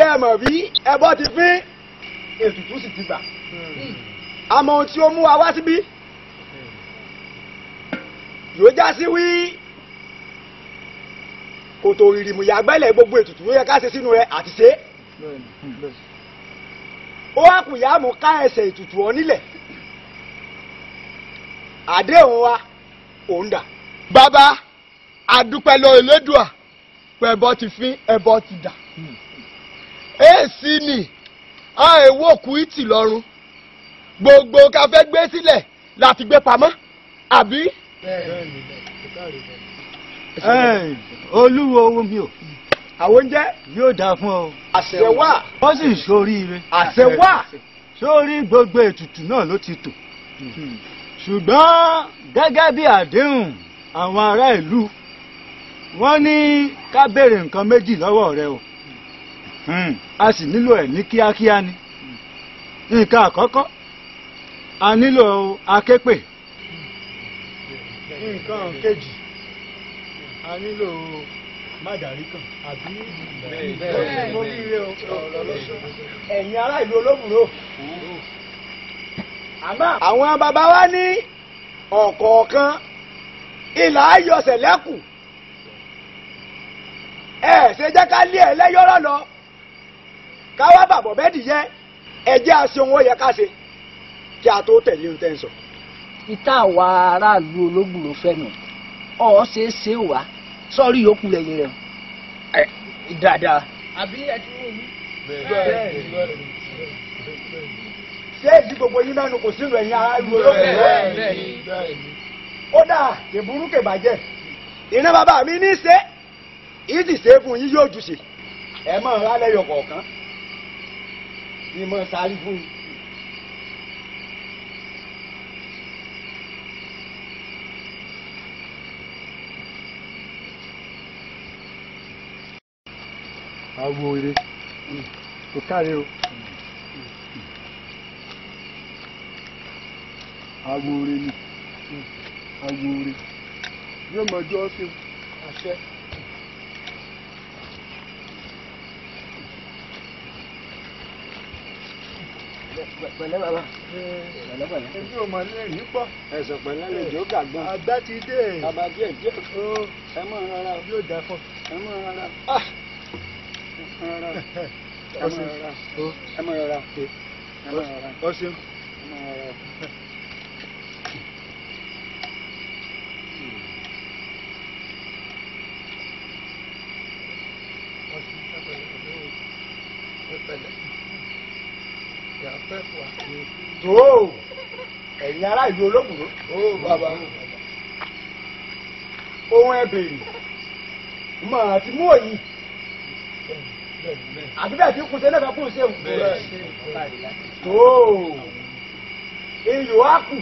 ẹ mọ̀ bí ẹbọ ti fín ètùtù sì ti gbà àmọ́ ohun tí ó mú wa wá síbí yóò já sí wí kòtò ìrìmù yàgbẹ́lẹ̀ gbogbo ètùtù ló yẹ ká ṣe sínú rẹ̀ àti ṣe ó wá kù yá mú ká ẹsẹ̀ ètùtù ọ nílẹ̀ àdéhùn wa òun dà. bàbá àdúpẹ́ lọ Elédùà pẹ̀bọ ti fín ẹbọ ti dà èsì ni a èwo kù ìtì lọ́rùn gbogbo ká fẹ́ gbé sílẹ̀ láti gbé pamọ́ àbí. olúwo owó mi ò àwọn oúnjẹ yóò dáa fún ọ àṣẹ wà wọ́n sì ń ṣoríire àṣẹ wà sórí gbogbo ètùtù náà ló ti tò ṣùgbọ́n gẹ́gẹ́ bí àdéhùn àwọn ará ìlú wọ́n ní ká béèrè nǹkan méjì lọ́wọ́ rẹ o Hmm, a sì nílò ẹ̀ ní kíákíá ni nǹkan àkọ́kọ́ a nílò aképè nǹkan kejì a nílò mádàrí kan àbí mo rí ire o. ẹ̀yin ará ìlú olóbùrò àmọ́ àwọn bàbá wa ní ọ̀kọ̀ọ̀kan ìlà ayọ̀sẹ̀ lẹ́kù ẹ ṣe jẹ́ ká lé ẹ lẹ́yọ́rọ́ lọ ká wá bàbọ̀ bẹ́ẹ̀dì yẹ ẹ jẹ́ àṣẹ ohun ó yẹ ká ṣe kí a tó tẹ̀lé ohun tẹ́ ń sọ. ìta àwa aráàlú olóògbòrò fẹ́nu ọ̀ ṣe é ṣe wá sọ́ọ́rí yòókù lẹ́yìn rẹ̀ ẹ̀ dáadáa. àbí ẹ ti wò mí. ṣé èdè gbogbo yín mẹ́nu kò sínú ẹ̀yin ará ìlú olóbùrò ó dà kèburú kèbàjẹ́ iná bàbá mi ní ṣe yìí sì ṣe é fún yín yóò jù sí ẹ mọ̀ ọ́n lálẹ́ yọ kọ̀ọ̀kan ni mo sáré fún yín. àwo ire kò káre o. àwo ire ni àwo ire yóò mọ ọjọ́ sí àṣẹ. pẹ̀lẹ́ bàbá pẹ̀lẹ́ pẹ̀lẹ́. èmi ò mọ̀ lẹ́yìn yìí pọ̀. ẹ̀sọ̀ pẹ̀lú àlejò gàgbọ́n àgbà ti dé. bàbá díẹ̀ díẹ̀ ó ẹ mọ̀ rárá o yóò dá fún. ẹ mọ̀ rárá o ẹ mọ̀ rárá o ẹ mọ̀ rárá o ẹ mọ̀ rárá o ẹ mọ̀ rárá o ọ ṣeun. ẹ mọ̀ rárá o. tó ẹ̀yin ará ìlú olóbùrò ó bàbá ohun ẹ bèrè mọ̀ àti mú òyìn àbí bẹ́ẹ̀ tí kùn sí ẹlẹ́fẹ̀ẹ́ kùn sí ẹ̀wù tó iyò á kù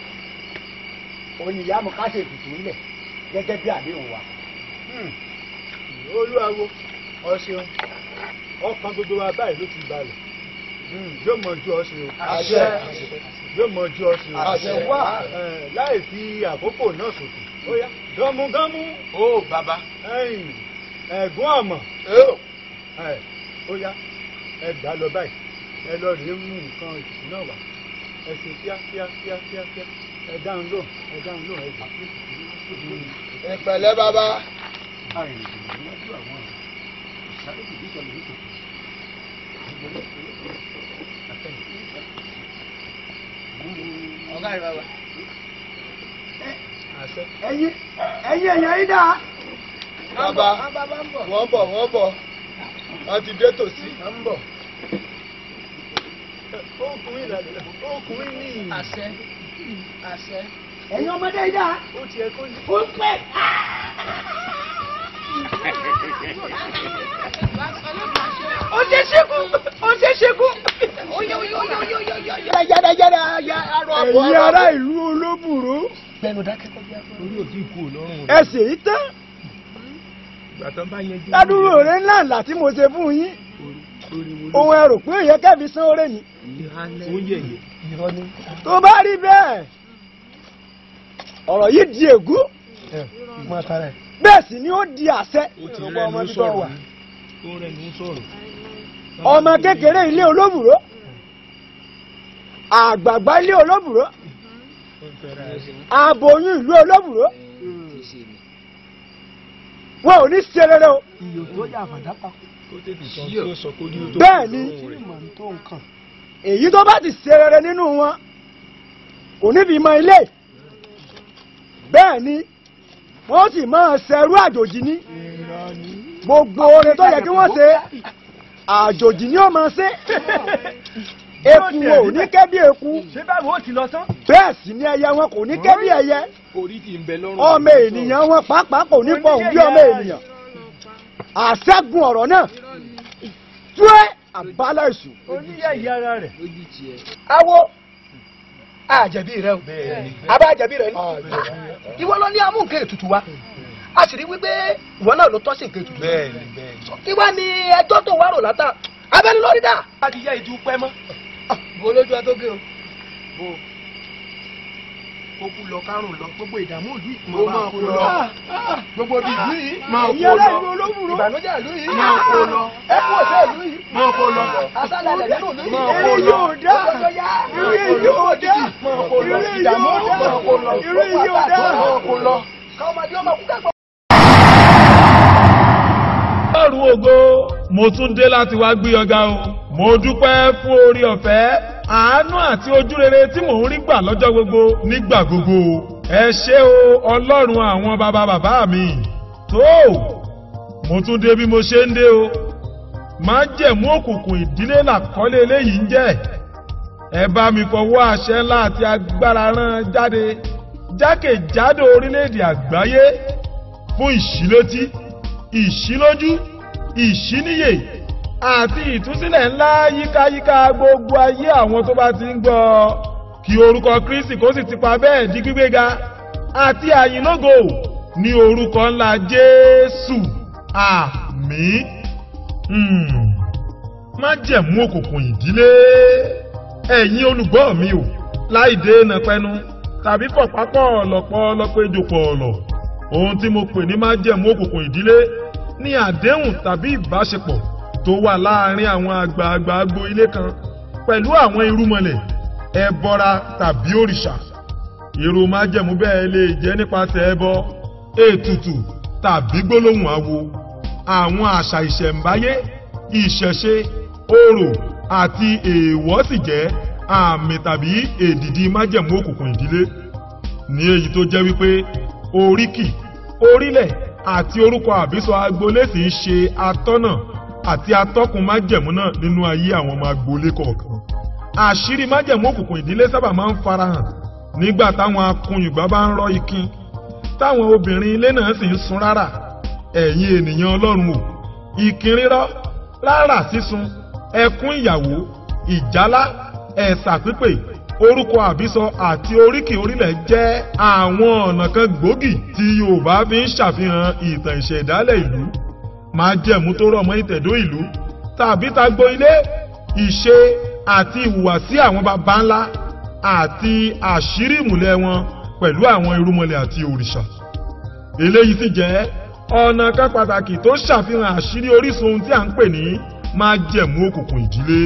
òyìn ìyá mi ká ṣe ètùtù ńlẹ̀ gẹ́gẹ́ bí àdéhùn wa. olúwawo ọ ṣeun ọkàn gbogbo wa báyìí ló ti balẹ̀ yóò mọ ojú ọ ṣe o. àṣẹ yóò mọ ojú ọ ṣe o. àṣẹ wà. Eh, láì fi àkókò náà ṣòfò ó yá gánmúgánmú ó bàbá ẹ̀yìn ẹ̀gún ọ̀mọ̀ ó ẹ̀, ó yá ẹ gbà lọ báyìí ẹ lọ rèé mú nǹkan ìtùtù náà wá ẹ ṣe kíá kíá kíá kíá kíá ẹ dáhùn lò ẹ dáhùn lò ẹ jù. ẹ pẹ̀lẹ́ bàbá ọ̀gá rẹ̀ bàbá. ẹ̀yin ẹ̀yin èèyàn yìí dáa. bàbá wọ́n bọ̀ wọ́n bọ̀ wọ́n ti dé tòsí. ń bọ̀ ọkùnrin ìlànà ọkùnrin ní àṣẹ àṣẹ. ẹ̀yin ọmọdé yìí dáa. ó tiẹ̀ kó ní. ó pẹ́. ó ṣe ṣekú ó ṣe ṣekú. yára yára yára arọ àbọ̀. ẹ̀yin ará ìlú olóbùrú. bẹ́ẹ̀ni dákẹ́ kọjá. orí òtí kú lọ́rùn ẹ sì í tán. ìgbà tán bá yanjú. ládùúgbò rẹ ńlá ńlá tí mo ṣe fún yín. ohun ẹ rò pé èyẹ kẹ́bi sán oore ni. oúnjẹ yìí. tó bá rí bẹ́ẹ̀ ọ̀rọ̀ yìí di ègún máa tara ẹ̀. bẹ́ẹ̀ sì ni ó di àṣẹ. ó ti rẹ̀ ló sọ̀rọ̀ ó rẹ̀ ló sọ̀rọ̀. ọmọ kékeré ilé olóbùrò àgbààgbà ilé olóbùrò aboyún ìlú olóbùrò wọn ò ní ṣe rere o bẹ́ẹ̀ ni èyí tó bá ti ṣe rere nínú wọn kò níbi mọ ilé bẹ́ẹ̀ ni wọ́n sì máa ṣẹrú àjòjì ní gbogbo oore tó yẹ kí wọ́n ṣe àjòjì ni ó máa ṣe eku wọn ò ní kẹ́ bí eku ṣé báwo ó ti lọ tán. bẹ́ẹ̀ sì ni ẹyẹ wọn kò ní kẹ́ bí ẹyẹ orí ti ń bẹ lọ́rùn. ọmọ ènìyàn wọn pàápàá kò ní pọ̀ bí ọmọ ènìyàn àṣẹ́gun ọ̀rọ̀ náà túwẹ́ àbálá èṣù oníyẹ̀yẹ ara rẹ̀. lójú tiẹ̀. awo àjẹbí rẹ o abá àjẹbí rẹ ni ìwọ lọ ní amú nǹkan ètùtù wa a sì rí wípé ìwọ náà ló tọ́ sí nǹkan ètùtù bẹ́ẹ̀ni bẹ́ẹ̀ni. kí wá ní ẹjọ́ tó wá rò látà abẹ́ni lórí dà. a ti yá ìdú pẹ́ mọ́. bo lójú ẹ tó gé o. bo kókú lọ kárùn lọ gbogbo ìdààmú ìlú yìí. mo máa kó lọ. gbogbo ibi ìlú yìí. máa kó lọ. ìbànújẹ́ ìlú yìí. máa kó lọ. ẹkú ọ̀sẹ̀ ìlú yìí. máa kó lọ. asálẹ̀ nínú ìlú yìí. máa kó lọ. irú yóò dá máa kó lọ. irú ìdààmú yóò dá máa kó lọ. irú yóò dá máa kó lọ. kọ́mọdé ọmọ kúkẹ́ ọlọ́run ògo mo tún dé láti wá gbé ọ̀gá o mo dúpẹ́ fún orí ọ̀fẹ́ àánú àti ojúrere tí mò ń rí gbà lọ́jọ́ gbogbo nígbà gbogbo ẹ ṣé o ọlọ́run àwọn bàbá bàbá mi tó mo tún dé bí mo ṣe ń dé o má jẹ̀mú òkùnkùn ìdílé làkọ́lé eléyìí ń jẹ́ ẹ bá mi fọwọ́ àṣẹ ńlá àti agbára rán jáde jákèjádò orílẹ̀-èdè àgbáyé fún ìṣílétí ìṣílójú ìṣíníyè àti ìtúsílẹ̀ ńlá yíkáyíká gbogbo ayé àwọn tó bá ti ń gbọ́ kí orúkọ kristi kó sì ti pa bẹ́ẹ̀ di gbígbéga àti àyìnlógo ní orúkọ ńlá jésù àmín Hmm. má jẹ̀mú òkùnkùn ìdílé ẹ̀yin olùgbọ́ mi o láì dènà pẹnu tàbí pọ̀pápọ̀ ọ̀lọ̀pọ̀ ọlọ́pẹ́jọpọ̀ ọ̀lọ̀ ohun tí mo pè ní má jẹ̀mú òkùnkùn ìdílé ní àdéhùn tàbí ìbáṣepọ̀ tó wà láàárín àwọn àgbààgbà agbo ilé kan pẹ̀lú àwọn irúmọlẹ̀ ẹbọra tàbí òrìṣà irú májẹ̀mú bẹ́ẹ̀ lè jẹ́ nípasẹ̀ ẹbọ ètùtù tàbí gbólóhùn awo àwọn àṣà ìṣẹ̀ǹbáyé ìṣẹ̀ṣe orò àti èèwọ̀ sì jẹ́ àmì tàbí èdìdì májẹ̀mú òkùnkùn ìdílé ní èyí tó jẹ́ wípé oríkì orílẹ̀ àti orúkọ àbísọ agboolé sì ń ṣe atọ́nà àti atọ́kùn májẹ̀mú náà nínú ayé àwọn ọmọ agboolé kọ̀ọ̀kan àṣírí májẹ̀mú òkùnkùn ìdílé sábà máa ń farahàn nígbà táwọn akunyùgbà bá ń rọ́ ikin táwọn obìnrin ilé náà sì ń sun rárá ẹ̀yin ènìyàn ọlọ́run o ìkin rírọ́ rárá sísun ẹkún ìyàwó ìjálá ẹ̀sà pípè orúkọ àbísọ àti oríkì orílẹ̀ jẹ́ àwọn ọ̀nà kan gbòógì tí yorùbá fi ń ṣàfihàn ìtàn ìṣẹ̀dálẹ̀ ìlú májẹ̀mú tó rọ̀ mọ́ ìtẹ̀dó ìlú tàbí tagbo ilé ìṣe àti ìhùwàsí àwọn baba ńlá àti àṣírí ìmùlẹ̀ wọn pẹ̀lú àwọn irúmọlẹ̀ àti òrìṣà eléyìí sì jẹ́ ọ̀nà kan pàtàkì tó ṣàfihàn àṣírí orísun ohun tí à ń pè ní májẹ̀mú òkùnkùn ìdílé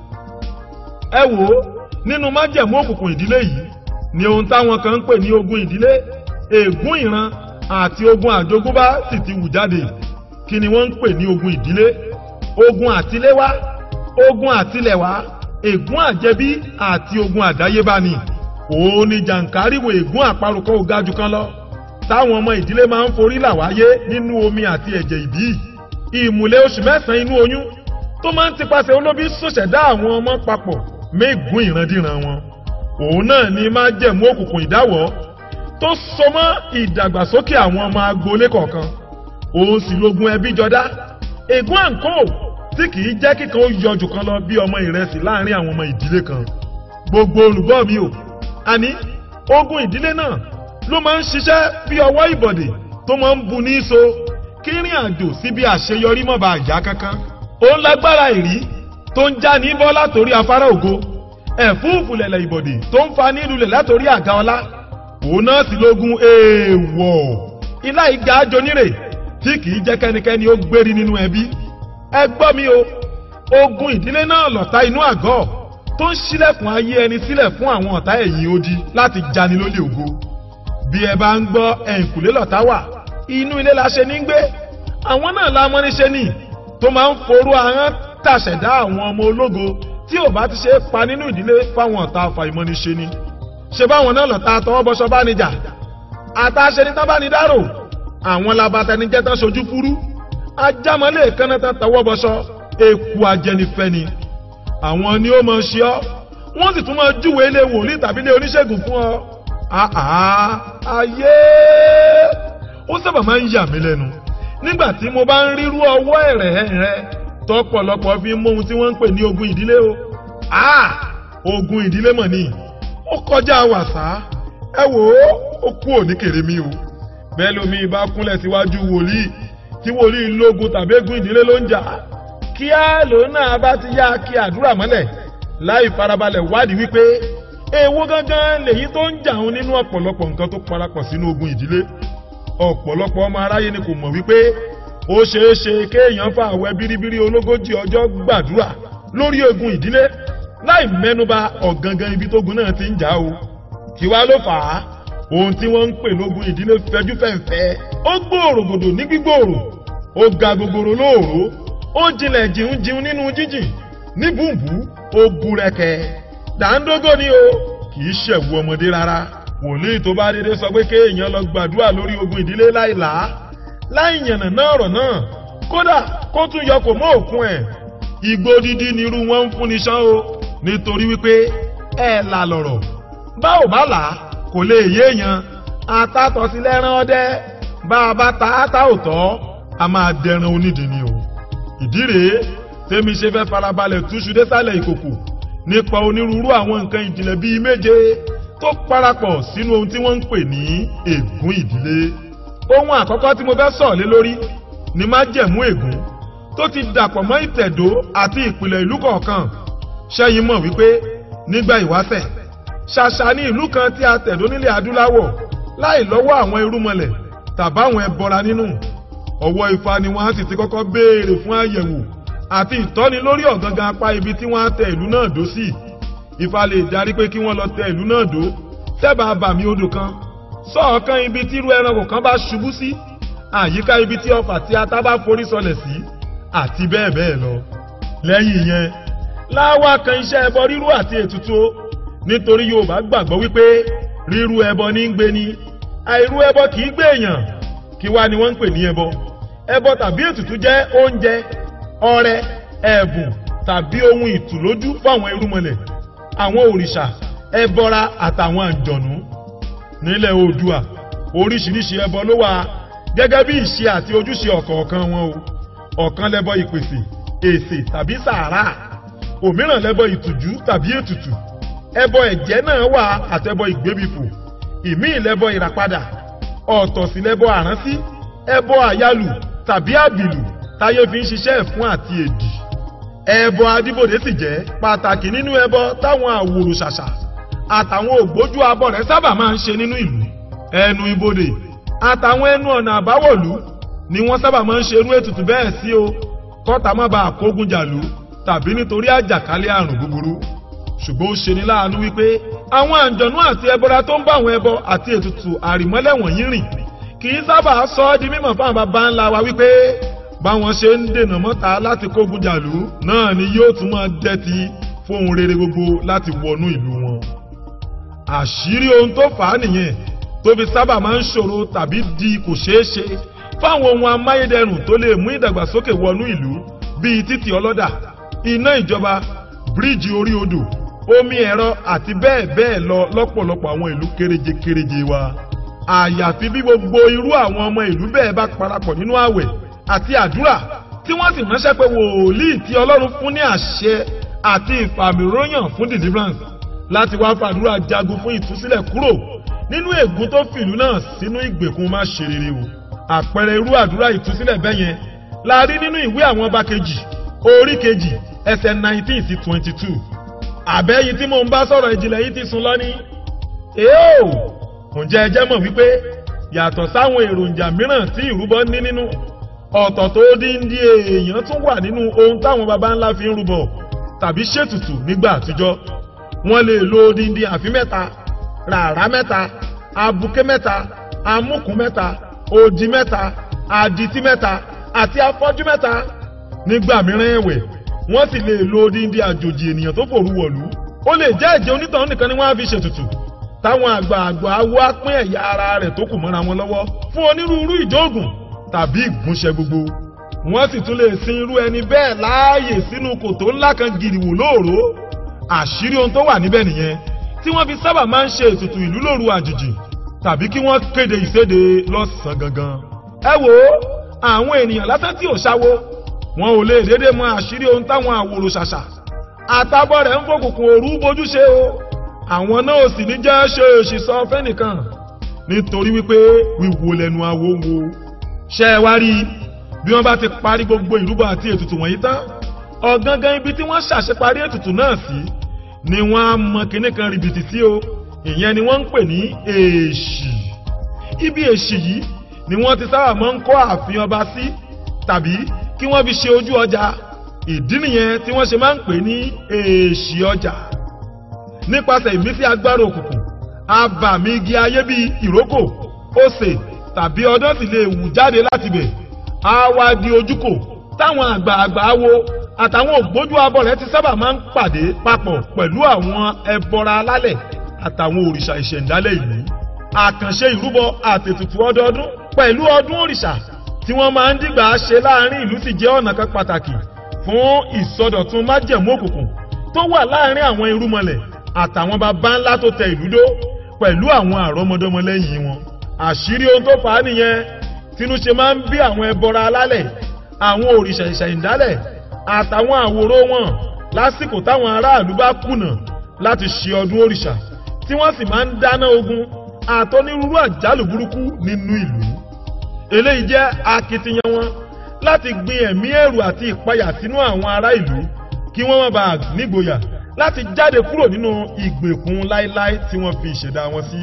ẹ wò ó nínú májẹ̀mú òkùnkùn ìdílé yìí ni ohun táwọn kan ń pè ní ogun ìdílé ègún ìran àti ogun àjogúnbá sì ti wù jáde kí ni wọ́n ń pè ní ogun ìdílé ogun àtiléwá ogun àtilẹ̀wá ègún àjẹbí àti ogun àdáyébá ni òun ni jàǹkáríwò ègún àparùkọ ògájú kan lọ táwọn ọmọ ìdílé máa ń forí là wáyé nínú omi àti ẹ̀jẹ̀ ìbí ìmùlẹ̀ oṣù mẹ́sàn-án inú oyún tó máa ń tipasẹ̀ olóbi ṣòṣẹ̀dá àwọn ọmọ papọ̀ mẹ́gùn ìrandíran wọn òun náà ni máa jẹ̀mú òkùnkùn ìdáwọ́ tó so mọ́ ìdàgbàsókè àwọn ọmọ agboolé kọ̀ọ̀kan òun sì lógun ẹbí jọdá ègún àǹkó tí kìí jẹ́ kíkan ó yọjù kan lọ bí ọmọ ìrẹsì láàrin àwọn ọmọ ìdílé kan gbogbo olùgbọ́ mi o àní ogun ìdílé náà ló máa ń ṣiṣẹ́ bí ọwọ́ ìbọ̀dè tó máa ń bu ní so kí rìn àjò síbi àṣeyọrí mọ̀ bá yá kankan òun lágbára ìrí tó ń já ní bọ́ látòrí afárá ògo ẹ̀fúùfù lẹ̀lẹ̀ ìbọ̀dè tó ń fa nílùlẹ̀ látòrí àga ọlá òun náà sì lógun èèwọ̀ ilá ìgbà ajonírè tí kìí jẹ́ kẹ́nikẹ́ni ó gbérí nínú ẹbí ẹ gbọ́ mi o ogun ìdílé náà lọ̀tá inú àgọ́ tó ń ṣílẹ̀kùn ayé ẹni sílẹ̀ fún àwọn ọ̀tá ẹ̀yìn odi láti jani lólè ògo bí ẹ bá ń gbọ́ ẹ̀yìnkùlé lọ̀tá wà inú ilé la ṣe ní gbé àwọn náà la mọ́ níṣe ní tó máa ń forú ahọ́n tàṣẹ̀dá àwọn ọmọ ológo tí ò bá ti ṣe é pa nínú ìdílé fáwọn ọ̀tá àfàìmọ́niṣe ni ṣe báwọn náà lọ̀tá tọwọ́bọṣọ bá níjà àtàṣe ní tán bá ní dárò àwọn labatẹnijẹ́ tán ṣojú fúrú ajámọ́lé kánná tán tọwọ́bọṣọ eku ajẹnifẹ́ni àwọn ni ó máa ṣe ọ́ wọ́n sì tún máa júwe ilé wòlíì tàbí ilé oníṣègùn fún ọ àhà ayé ó sábà máa ń yà mí lẹ́nu nígbà tí mo bá ń rírú ọwọ́ ẹ̀rẹ̀ rẹ tọ̀pọ̀lọpọ̀ fi mú ohun tí wọ́n ń pè ní ogun ìdílé o ah ogun ìdílé mọ̀ ni ó kọjá wàsá ẹ wò ó ó kú òní kèrè mi o bẹ́ẹ̀ lómi bá kúnlẹ̀ síwájú wòlíì tí wòlíì lógun tàbí egun ìdílé ló ń jà kíá lòun náà bá ti yá kí àdúrà mọ́lẹ̀ láì farabalẹ̀ wádìí wípé èwo gangan lèyí tó ń jà òun nínú ọ̀pọ̀lọpọ̀ nǹkan tó parapọ̀ sínú ogun ìdílé ọ̀pọ̀lọpọ̀ ọmọ aráyé ni kò mọ̀ wípé ó ṣeé ṣe kéèyàn fa àwẹ̀ bíríbírí ológójì ọjọ́ gbàdúrà lórí ogun ìdílé láì mẹ́nuba ọ̀gangan ibi tógun náà ti ń jà o kí wá ló fà á ohun tí wọ́n ń pè lógun ìdílé fẹjú fẹ̀ǹfẹ́ ó gbòòrò gbòdò ní gbígbòòrò ó ga gogoro lóòró ó jinlẹ̀ jìun jìun nínú jíjìn ní bùnbù ó burẹ́kẹ́ dàńdógó ni o kì í ṣẹ̀wù ọmọdé rárá wòlíì tó bá dédé sọ pé kéèyàn lọ gbàdúrà lórí ogun ìdílé láìlá láì yànnà náà ọ̀rọ̀ náà kódà kó tún yọ kò mọ́ òkun ẹ̀ igbó dídí nírú wọn ń fúnni ṣán o nítorí wípé ẹ là lọ̀rọ̀ bá ò bá là kò lè yéèyàn atátọ́sí lẹ́rán ọdẹ bá a bá ta átá òtọ́ a máa dẹran onídìí ni o ìdí rèé tèmi ṣe fẹ́ farabalẹ̀ túṣu désàlẹ̀ ìkòkò nípa onírúurú àwọn nǹkan ìjìnlẹ̀ bíi méje tó parapọ̀ sínú ohun tí wọ́n ń pè ní ègún ìdílé. ohun àkọ́kọ́ tí mo fẹ́ sọ̀ lé lórí ni májẹ̀mú ègún tó ti dàpọ̀ mọ́ ìtẹ̀dó àti ìpìlẹ̀ ìlú kọ̀ọ̀kan. ṣẹ́yìn mọ̀ wípé nígbà ìwáṣẹ̀ ṣàṣà ní ìlú kan tí a tẹ̀dó nílẹ̀ adúláwọ̀ láì lọ́wọ́ àwọn irúmọlẹ̀ tàbáwọn ẹbọra nínú. ọwọ́ ifá ni wọ́n á sì ti kọ́kọ́ béèrè fún àyẹ̀wò àti ìtọ́ni lórí ọ̀gangan apá ibi tí wọ́n á tẹ ìlú náà dó sí ifá lè darí pé kí wọ́n lọ tẹ ìlú náà dó tẹ́bàá bàmí odò kan sọ́ọ̀kan ibi tí irú ẹranko kan bá ṣubú sí àyíká ibi tí ọfà tí ata bá forí sọlẹ̀ sí àti bẹ́ẹ̀ bẹ́ẹ̀ lọ. lẹ́yìn yẹn láwa kan iṣẹ́ ẹbọ rírú àti ètùtù nítorí yorùbá gbàgbọ́ wípé rírú ẹbọ ní ń gbé ni àìrú ẹbọ kì í gbé èèyàn kí wá ni wọ́n ń pè ní ẹbọ ẹbọ tàbí ètùtù jẹ́ oúnjẹ ọrẹ ẹ̀bùn tàbí ohun ìtùlójú fáwọn irúmọlẹ̀ àwọn òrìṣà ẹbọra àtàwọn àjọ̀nú nílẹ̀ oòdùà oríṣiríṣi ẹbọ ló wà gẹ́gẹ́ bí ìṣe àti ojúṣe ọ̀kọ̀ọ̀kan wọn o ọ̀kan lẹ́bọ ìpèsè èsè tàbí sàárà òmíràn lẹ́bọ ìtùjú tàbí ètùtù ẹbọ ẹ̀jẹ̀ náà wà àtẹbọ ìgbébifò ìmíì lẹ́bọ ìràpadà ọ̀tọ̀ sí lẹ́bọ àránsí ẹbọ àyálù tàbí àbìlù táyé fi ń ṣiṣẹ́ fún àti èdì ẹbọ adíbòde sì jẹ́ pàtàkì nínú ẹbọ táwọn àwòrò ṣàṣà àtàwọn ògbójú abọ rẹ̀ sábà máa ń ṣe nínú ìlú ẹnu ibodè àtàwọn ẹnu ọ̀nà àbáwọ̀lú ni wọ́n sábà máa ń ṣe irú ètùtù bẹ́ẹ̀ sí o kọ́ta má bàa kógun jàlú tàbí nítorí àjàkálẹ̀ àrùn búburú ṣùgbọ́n ó ṣe ní láàánú wípé àwọn àǹjọ̀nú àti ẹbọra tó ń bá àwọn ẹbọ àti ètùtù àrìmọ́lẹ̀ wọ̀nyí rìn kì í sábà sọ ọ́ di mímọ̀ fáwọn bàbá ńlá wa wípé báwọn ṣe ń dènà mọ́ta láti kógun jàlú náà ni yóò tún máa dẹ́ti fóun rere gbogbo láti wọnú ìlú wọn. àṣírí ohun tó fà á nìyẹn tó fi sábà máa ń ṣòro tàbí di kò ṣeé ṣe fáwọn ohun amáyédẹrùn tó lè mú ìdàgbàsókè wọnú ìlú bíi títì ọlọ́dà iná ìjọba bíríìjì orí odò omi ẹ̀rọ àti bẹ́ẹ̀ bẹ́ẹ̀ lọ lọ́pọ̀lọpọ̀ àwọn ìlú kéréje kéréje wa. àyàfi bí gbogbo irú àwọn ọmọ ìlú bẹ́ẹ̀ bá parapọ̀ nínú àwẹ̀ àti àdúrà tí wọ́n sì ránṣẹ́ pé wòlíì tí ọlọ́run fún ní àṣẹ àti ìfàmìróyàn fún deliverance láti wá fàdúrà jagun fún ìtúsílẹ̀ kúrò nínú ègún tó fìlú náà sínú ìgbèkùn má ṣe rere o àpẹẹrẹ irú àdúrà ìtúsílẹ̀ bẹ́ẹ̀ yẹn la rí nínú ìwé àwọn ọba kejì orí kejì ẹsẹ̀ nineteen sí twenty two àbẹ́yìn tí mò ń bá sọ̀rọ̀ ìjìnlẹ̀ yìí ti sùn lọ ní. èèó ǹjẹ́ ẹ jẹ́ mọ̀ wípé yàtọ̀ sáwọn èròjà mìíràn tí ìrúbọ ní nínú ọ̀tọ̀ tó díndín èèyàn tún wà nínú ohun táwọn baba ńlá fi ń rúbọ tàbí ṣètùtù nígbà àtijọ́ wọ́n lè lo díndín àfin mẹ́ta ràrá mẹ́ta abuké mẹ́ta amúkùn mẹ́ta odi mẹ́ta adití mẹ́ta àti afọ́jú mẹ́ta nígbà mìíràn ẹ̀wẹ̀ wọ́n sì lè lo díndín àjòjì ènìyàn tó fòru wọ̀lú ó lè jẹ́ ẹ̀jẹ̀ onítọ̀hún nìkan ni wọ́n á fi ṣètùtù táwọn àgbààgbà awo á pín ẹ̀yà ara rẹ̀ tó kù mọ́ra wọn lọ́wọ́ fún onírúurú ìjóògùn tàbí ìgúnṣẹ́ gbogbo wọ́n sì tún lè sin irú ẹni bẹ́ẹ̀ láàyè sínú kòtò ńlá kan gìrìwò lóòró àṣírí ohun tó wà níbẹ̀ nìyẹn tí wọ́n fi sábà máa ń ṣe ètùtù ìlú lóru àjèjì tàbí kí wọ́n kéde ìséde lọ́sàn-án gangan. ẹ wo àwọn ènìyàn lásán tí ò ṣáwó wọn ò lè dédé mọ àṣírí ohun táwọn àwòrò ṣàṣà àtàbọ̀ rẹ̀ ń fòkùnkùn òru bójú ṣe o àwọn náà ò sì ní jẹ́ ṣe òṣì sọ fẹ́nìkan nítorí wípé wíwo lẹ́nu awo wo ṣe é wá rí i bí wọ́n bá ti parí gbogbo ìrúbọ àti ètùtù wọ̀nyí tán ọ̀gangan ibi tí wọ́n ṣàṣeparí ètùtù náà sí ni wọ́n á mọ kinní kan rìbìtì sí o ìyẹn ni wọ́n ń pè ní èèṣì ibi èèṣì yìí ni wọ́n ti sábà máa ń kọ́ ààfin ọba sí tàbí kí wọ́n fi ṣe ojú ọjà ìdí nìyẹn tí wọ́n ṣe máa ń pè ní èèṣì ọjà nípasẹ̀ ìmísí agbára òkùnkùn abàmì igi ayé bíi ìrókò òsè tàbí ọdún sì lè wù jáde láti bẹ̀ á wá di ojúkò táwọn àgbààgbà wo àtàwọn ògbójú abọ̀rẹ̀ ti sábà máa ń pàdé papọ̀ pẹ̀lú àwọn ẹbọra alálẹ̀ àtàwọn òrìṣà ìṣẹ̀ǹdálẹ̀ ìlú àkànṣe ìrúbọ àtètùtù ọdọọdún pẹ̀lú ọdún òrìṣà tí wọ́n máa ń dìgbà ṣe láàrin ìlú sì jẹ́ ọ̀nà kan pàtàkì fún ìsọdọ̀tun májẹ̀mú òkùnkùn tó wà láàrin àwọn irúmọlẹ̀ àtàwọn baba ńlá tó tẹ ìlú dó pẹ̀lú àwọn àrọ́mọdọ́mọ lẹ́yìn wọn àṣírí ohun tó fà á nìyẹn tínú ṣe máa ń bí àwọn ẹbọra alálẹ̀ àwọn òrìṣà ìṣẹ̀ǹdálẹ̀ àtàwọn àwòrò wọn lásìkò táwọn aráàlú bá kùnà láti ṣe ọdún òrìṣà tí wọ́n sì máa ń dáná ogun àtọ́nírúurú àjálù burúkú nínú ìlú. eléyìí jẹ́ akitiyan wọn láti gbin ẹ̀mí ẹ̀rù àti ìpayà sínú àwọn ará ìlú kí wọ́n má bàa nígboyà láti jáde kúrò nínú ìgbèkùn láéláé tí wọ́n fi ìṣẹ̀dá wọn sí.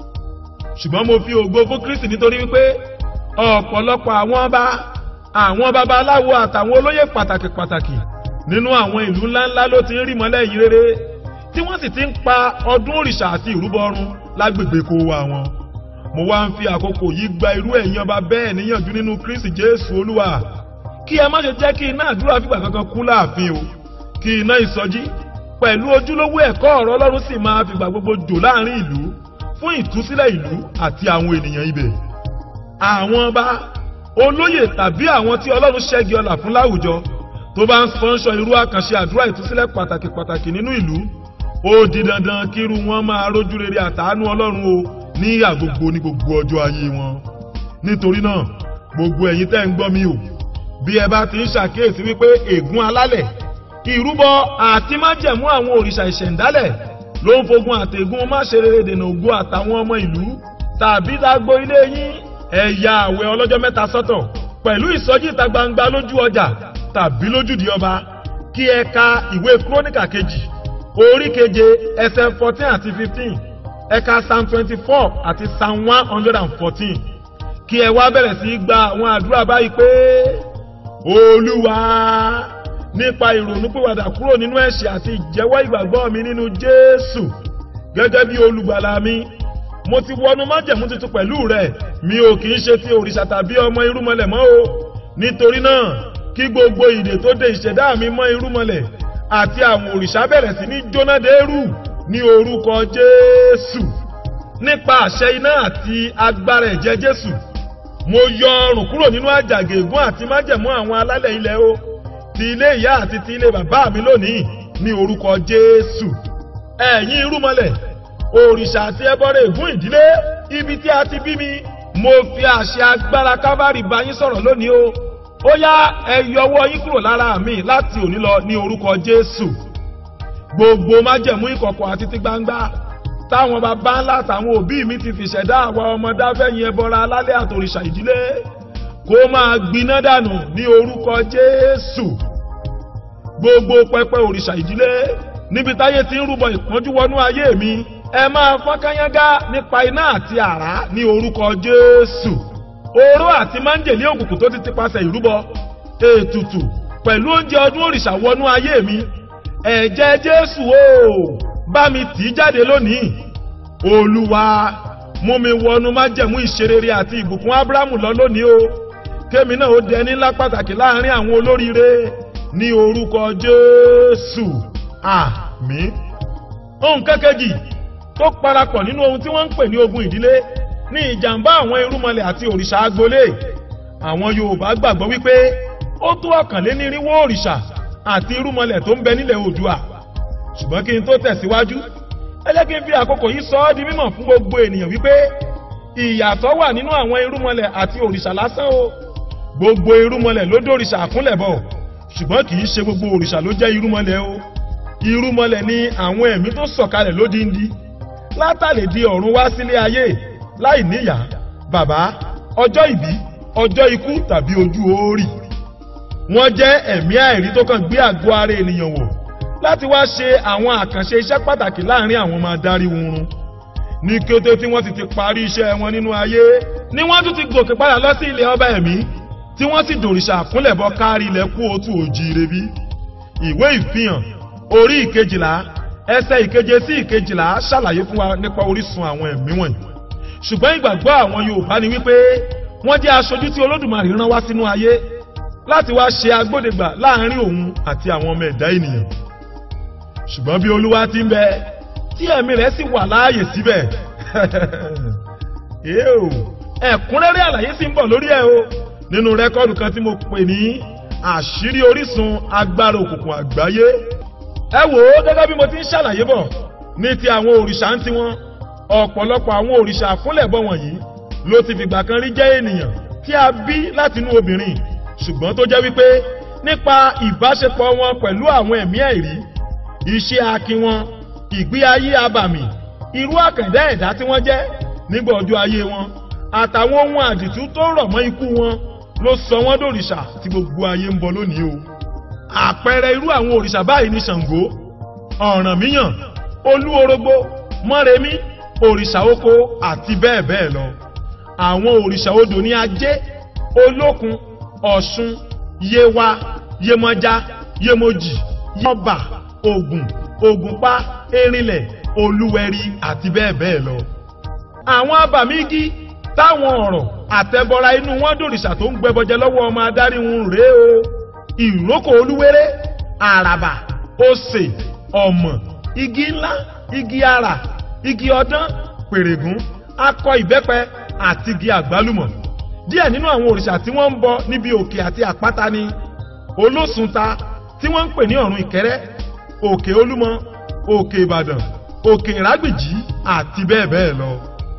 ṣùgbọ́n mo fi ògo fún Kristi nítorí wípé ọ̀pọ̀lọpọ̀ àwọn ọba àwọn babaláwo àtàwọn olóyè pàtàkì pàtàkì nínú àwọn ìlú ńláńlá ló ti ń rí mọ́lẹ̀ yìí rere tí wọ́n sì ti ń pa ọdún òrìṣà àti ìrúbọ ọrun lágbègbè kó wa wọn. mo wá ń fi àkókò yìí gba irú ẹ̀yin ọba bẹ́ẹ̀ níyànjú nínú Kristi Jésù Olúwa kí ẹ má ṣe jẹ́ kí iná àdúrà fìgbà kankan kú láàfin o kí iná ìsọjí pẹ̀lú ojúlówó ẹ̀kọ́ ọ̀rọ̀ Ọlọ́run sì máa fìgbà gbogbo jò láàrin ìlú fún ìtúsílẹ̀ ìlú àti àwọn ènìyàn ibẹ̀. àwọn ọba olóyè tàbí àwọn tí ọlọ́run ṣẹ́gi ọlà fún láwùjọ tó bá ń spọ́nṣọ irú àkànṣe àdúrà ìtúsílẹ̀ pàtàkì pàtàkì nínú ìlú ó di dandan kírú wọn máa rójú rere àtàánú ọlọ́run o ní àgbogbo ní gbogbo ọjọ́ ayé wọn nítorí náà gbogbo ẹ̀yin tẹ́ ń gbọ́ mi o bí ẹ bá ti ń ṣàkíyèsí wípé ègún alálẹ̀ ìrúbọ àti májẹ̀mú àwọn òrìṣà ìṣẹ̀ǹdálẹ̀ ló ń fogun àtẹ̀gùn máṣerere dènà ògo àtàwọn ọmọ ìlú tàbí dágbo ilé yín ẹ ya àwẹ̀ ọlọ́jọ́ mẹ́ta sọ́tọ̀ pẹ̀lú ìsọjí ìta gbangba lójú ọjà tàbí lójúdi ọba kí ẹ ka ìwé kúrónìkà kejì orí keje ẹsẹ̀ fourteen àti fifteen ẹ ka psalm twenty four àti psalm one hundred and fourteen kí ẹ wá bẹ̀rẹ̀ sí í gba àwọn àdúrà báyìí pé olúwa nípa ìrònúpìwàdà kúrò nínú ẹ̀ṣẹ̀ àti ìjẹ́wọ́ ìgbàgbọ́ mi nínú jésù gẹ́gẹ́ bí olùgbàlà mi mo ti wọnú májẹ̀mú tuntun pẹ̀lú rẹ̀ mi ò kì í ṣe ti òrìṣà tàbí ọmọ irúmọlẹ̀ mọ́ o nítorí náà kí gbogbo ìdè tó de ìṣẹ̀dá mi mọ́ irúmọlẹ̀ àti àwọn òrìṣà bẹ̀rẹ̀ sí ní jóná dẹ́rù ní orúkọ jésù nípa àṣẹ iná àti agbára ẹ̀jẹ̀ jésù mo yọ ọrùn kúrò nínú àjàgà ègún àti májẹ̀mú àwọn alálẹ̀ ilẹ̀ o ti ilé ìyá àti ti ilé bàbá mi lónìí ní orúkọ jésù ẹ̀yin irúmọlẹ̀ òrìṣà àti ẹbọrẹ ègún ìdílé ibi tí a ti bí mi mo fi àṣẹ agbára kábàárì bá yín sọ̀rọ̀ lónìí o ó yá ẹ yọwọ́ yín kúrò lára mi láti òní lọ ní orúkọ jésù gbogbo májẹ̀mú ìkọ̀kọ̀ àti ti gbangba táwọn baba ńlá àtàwọn òbí mi ti fi ṣẹ̀dá àwa ọmọ dáfẹ́yìn ẹbọra alálẹ̀ àtòrìṣà ìdílé kó máa gbiná dànù ní orúkọ jésù gbogbo pẹpẹ òrìṣà ìdílé níbi táyé ti ń rúbọ ìpọ́njú wọnú ayé mi ẹ máa fọ́n kányángá nípa iná àti àrá ní orúkọ jésù oró àti máńjèlé òkùnkùn tó ti ti pasẹ̀ ìrúbọ ètùtù pẹ̀lú oúnjẹ ọdún òrìṣà wọnú ayé mi ẹ̀jẹ̀ jésù o bá mi tì í jáde lónìí olúwa mú mi wọnú májẹ̀mú ìṣerere àti ìbùkún ábúrámù lọ lónìí o kémi náà ó dẹni ńlá pàtàkì láàrin àwọn olóríire ní orúkọ jésù àmín ohun kẹ́kẹ́jì tó parapọ̀ nínú ohun tí wọ́n ń pè ní ogun ìdílé ní ìjàmbá àwọn irúmọlẹ̀ àti òrìṣà agbolé àwọn yorùbá gbàgbọ́ wípé ó tó ọ̀kànlénírínwó òrìṣà àti irúmọlẹ̀ tó ń bẹ nílẹ̀ oòdùà ṣùgbọ́n kí n tó tẹ̀síwájú ẹ jẹ́ kí n fi àkókò yìí sọ ọ́ di mímọ̀ fún gbogbo ènìyàn wípé ìyàtọ̀ wà nínú àwọn irúmọlẹ̀ àti òrìṣà lásán o gbogbo irúmọlẹ̀ ló dòrìṣà àkúnlẹ̀bọ̀ ṣùgbọ́n kì í ṣe gbogbo òrìṣà ló jẹ́ irúmọlẹ̀ o irúmọlẹ̀ ni àwọn ẹ̀mí tó sọ̀kalẹ̀ lódindi látàlè di ọ̀run wá sílé ayé láì níyà bàbá ọjọ́ ìbí ọjọ́ ikú tàbí ojú oórì wọ́n jẹ́ ẹ̀mí àìrí tó kàn gbé àgọ́ ara ènìyàn wọ̀ láti wá ṣe àwọn àkànṣe iṣẹ́ pàtàkì láàrin àwọn máa darí wurun ní kété tí wọ́n sì ti parí iṣẹ́ wọn nínú ayé ni wọ́n tún ti gòkè padà lọ sí ilẹ̀ ọba ẹ̀mí tí wọ́n sì dòrìṣà àkúnlẹ̀bọ kárí ilẹ̀ kú òtún òjìire bí ìwé ìfihàn orí ìkejìlá ẹsẹ̀ ìkeje sí ìkejìlá ṣàlàyé fún wa nípa orísun àwọn ẹ̀mí wọ̀nyí ṣùgbọ́n ìgbàgbọ́ àwọn yorùbá ni wípé wọ́n jẹ́ aṣojú tí olódùmarè rán wá sínú ayé láti wá ṣe agbódegbà láàrin òun àti àwọn ọmọ ẹ̀dá ènìyàn ṣùgbọ́n bí olúwa ti ń bẹ tí ẹ̀mí rẹ̀ sì wà láàyè síbẹ̀ èèò ẹ̀kúnrẹ́rẹ́ àlàyé sì ń bọ̀ lórí ẹ̀ o nínú rẹ́kọ́ọ̀dù kan tí mo pè ní àṣírí orísun agbára òkùnkùn àgbáyé ẹ wò ó gẹ́gẹ́ bí mo ti ń ṣàlàyé bọ̀ ní ti àwọn òrìṣà ń tiwọn ọ̀pọ̀lọpọ̀ àwọn òrìṣà àkúnlẹ̀bọ wọ̀nyí ló ti fìgbà kan rí jẹ́ ènìyàn tí a bí látinú obìnrin ṣùgbọ́n tó jẹ́ wípé nípa ìbáṣepọ̀ wọn pẹ̀lú àwọn ẹ̀mí ẹ̀rí iṣẹ́ akin wọn ìgbé ayé abàmì irú àkàndá ẹ̀dá tí wọ́n jẹ́ nígbà ọjọ́ ayé wọn àtàwọn ohun àdìtú tó rọ̀ mọ́ ikú wọn ló sọ wọ́n dòrìṣà tí gbogbo ayé ń bọ lónìí o àpẹẹrẹ irú àwọn òrìṣà báyìí ní ṣàngó ọ̀rànmíyàn olúorogbo mọ́remí òrìṣà oko àti bẹ́ẹ̀ bẹ́ẹ̀ lọ àwọn òrìṣà odò ní ajé olókun ọ̀ṣun yewa yemọja yemoji yọba ògùn ògùnpá erinlẹ̀ olúwẹ̀rí àti bẹ́ẹ̀ bẹ́ẹ̀ lọ. àwọn abàmì igi táwọn ọ̀rọ̀ àtẹ̀bọra inú wọn dòrìṣà tó ń gbẹbọjẹ lọ́wọ́ ọmọ adarí wọn rèé o ìrókò olúwéré àràbà òsè ọ̀mọ̀ igi ńlá igi ara igi ọdán pèrègún akọ ìbẹ́pẹ àti igi àgbálùmọ̀ díẹ̀ nínú àwọn òrìṣà tí wọ́n ń bọ níbi òkè àti àpáta ni olóṣùnta tí wọ́n ń pè ní ọ̀run ìkẹ́rẹ́ òkè olúmọ òkè ìbàdàn òkè ìrágbìjí àti bẹ́ẹ̀ bẹ́ẹ̀ lọ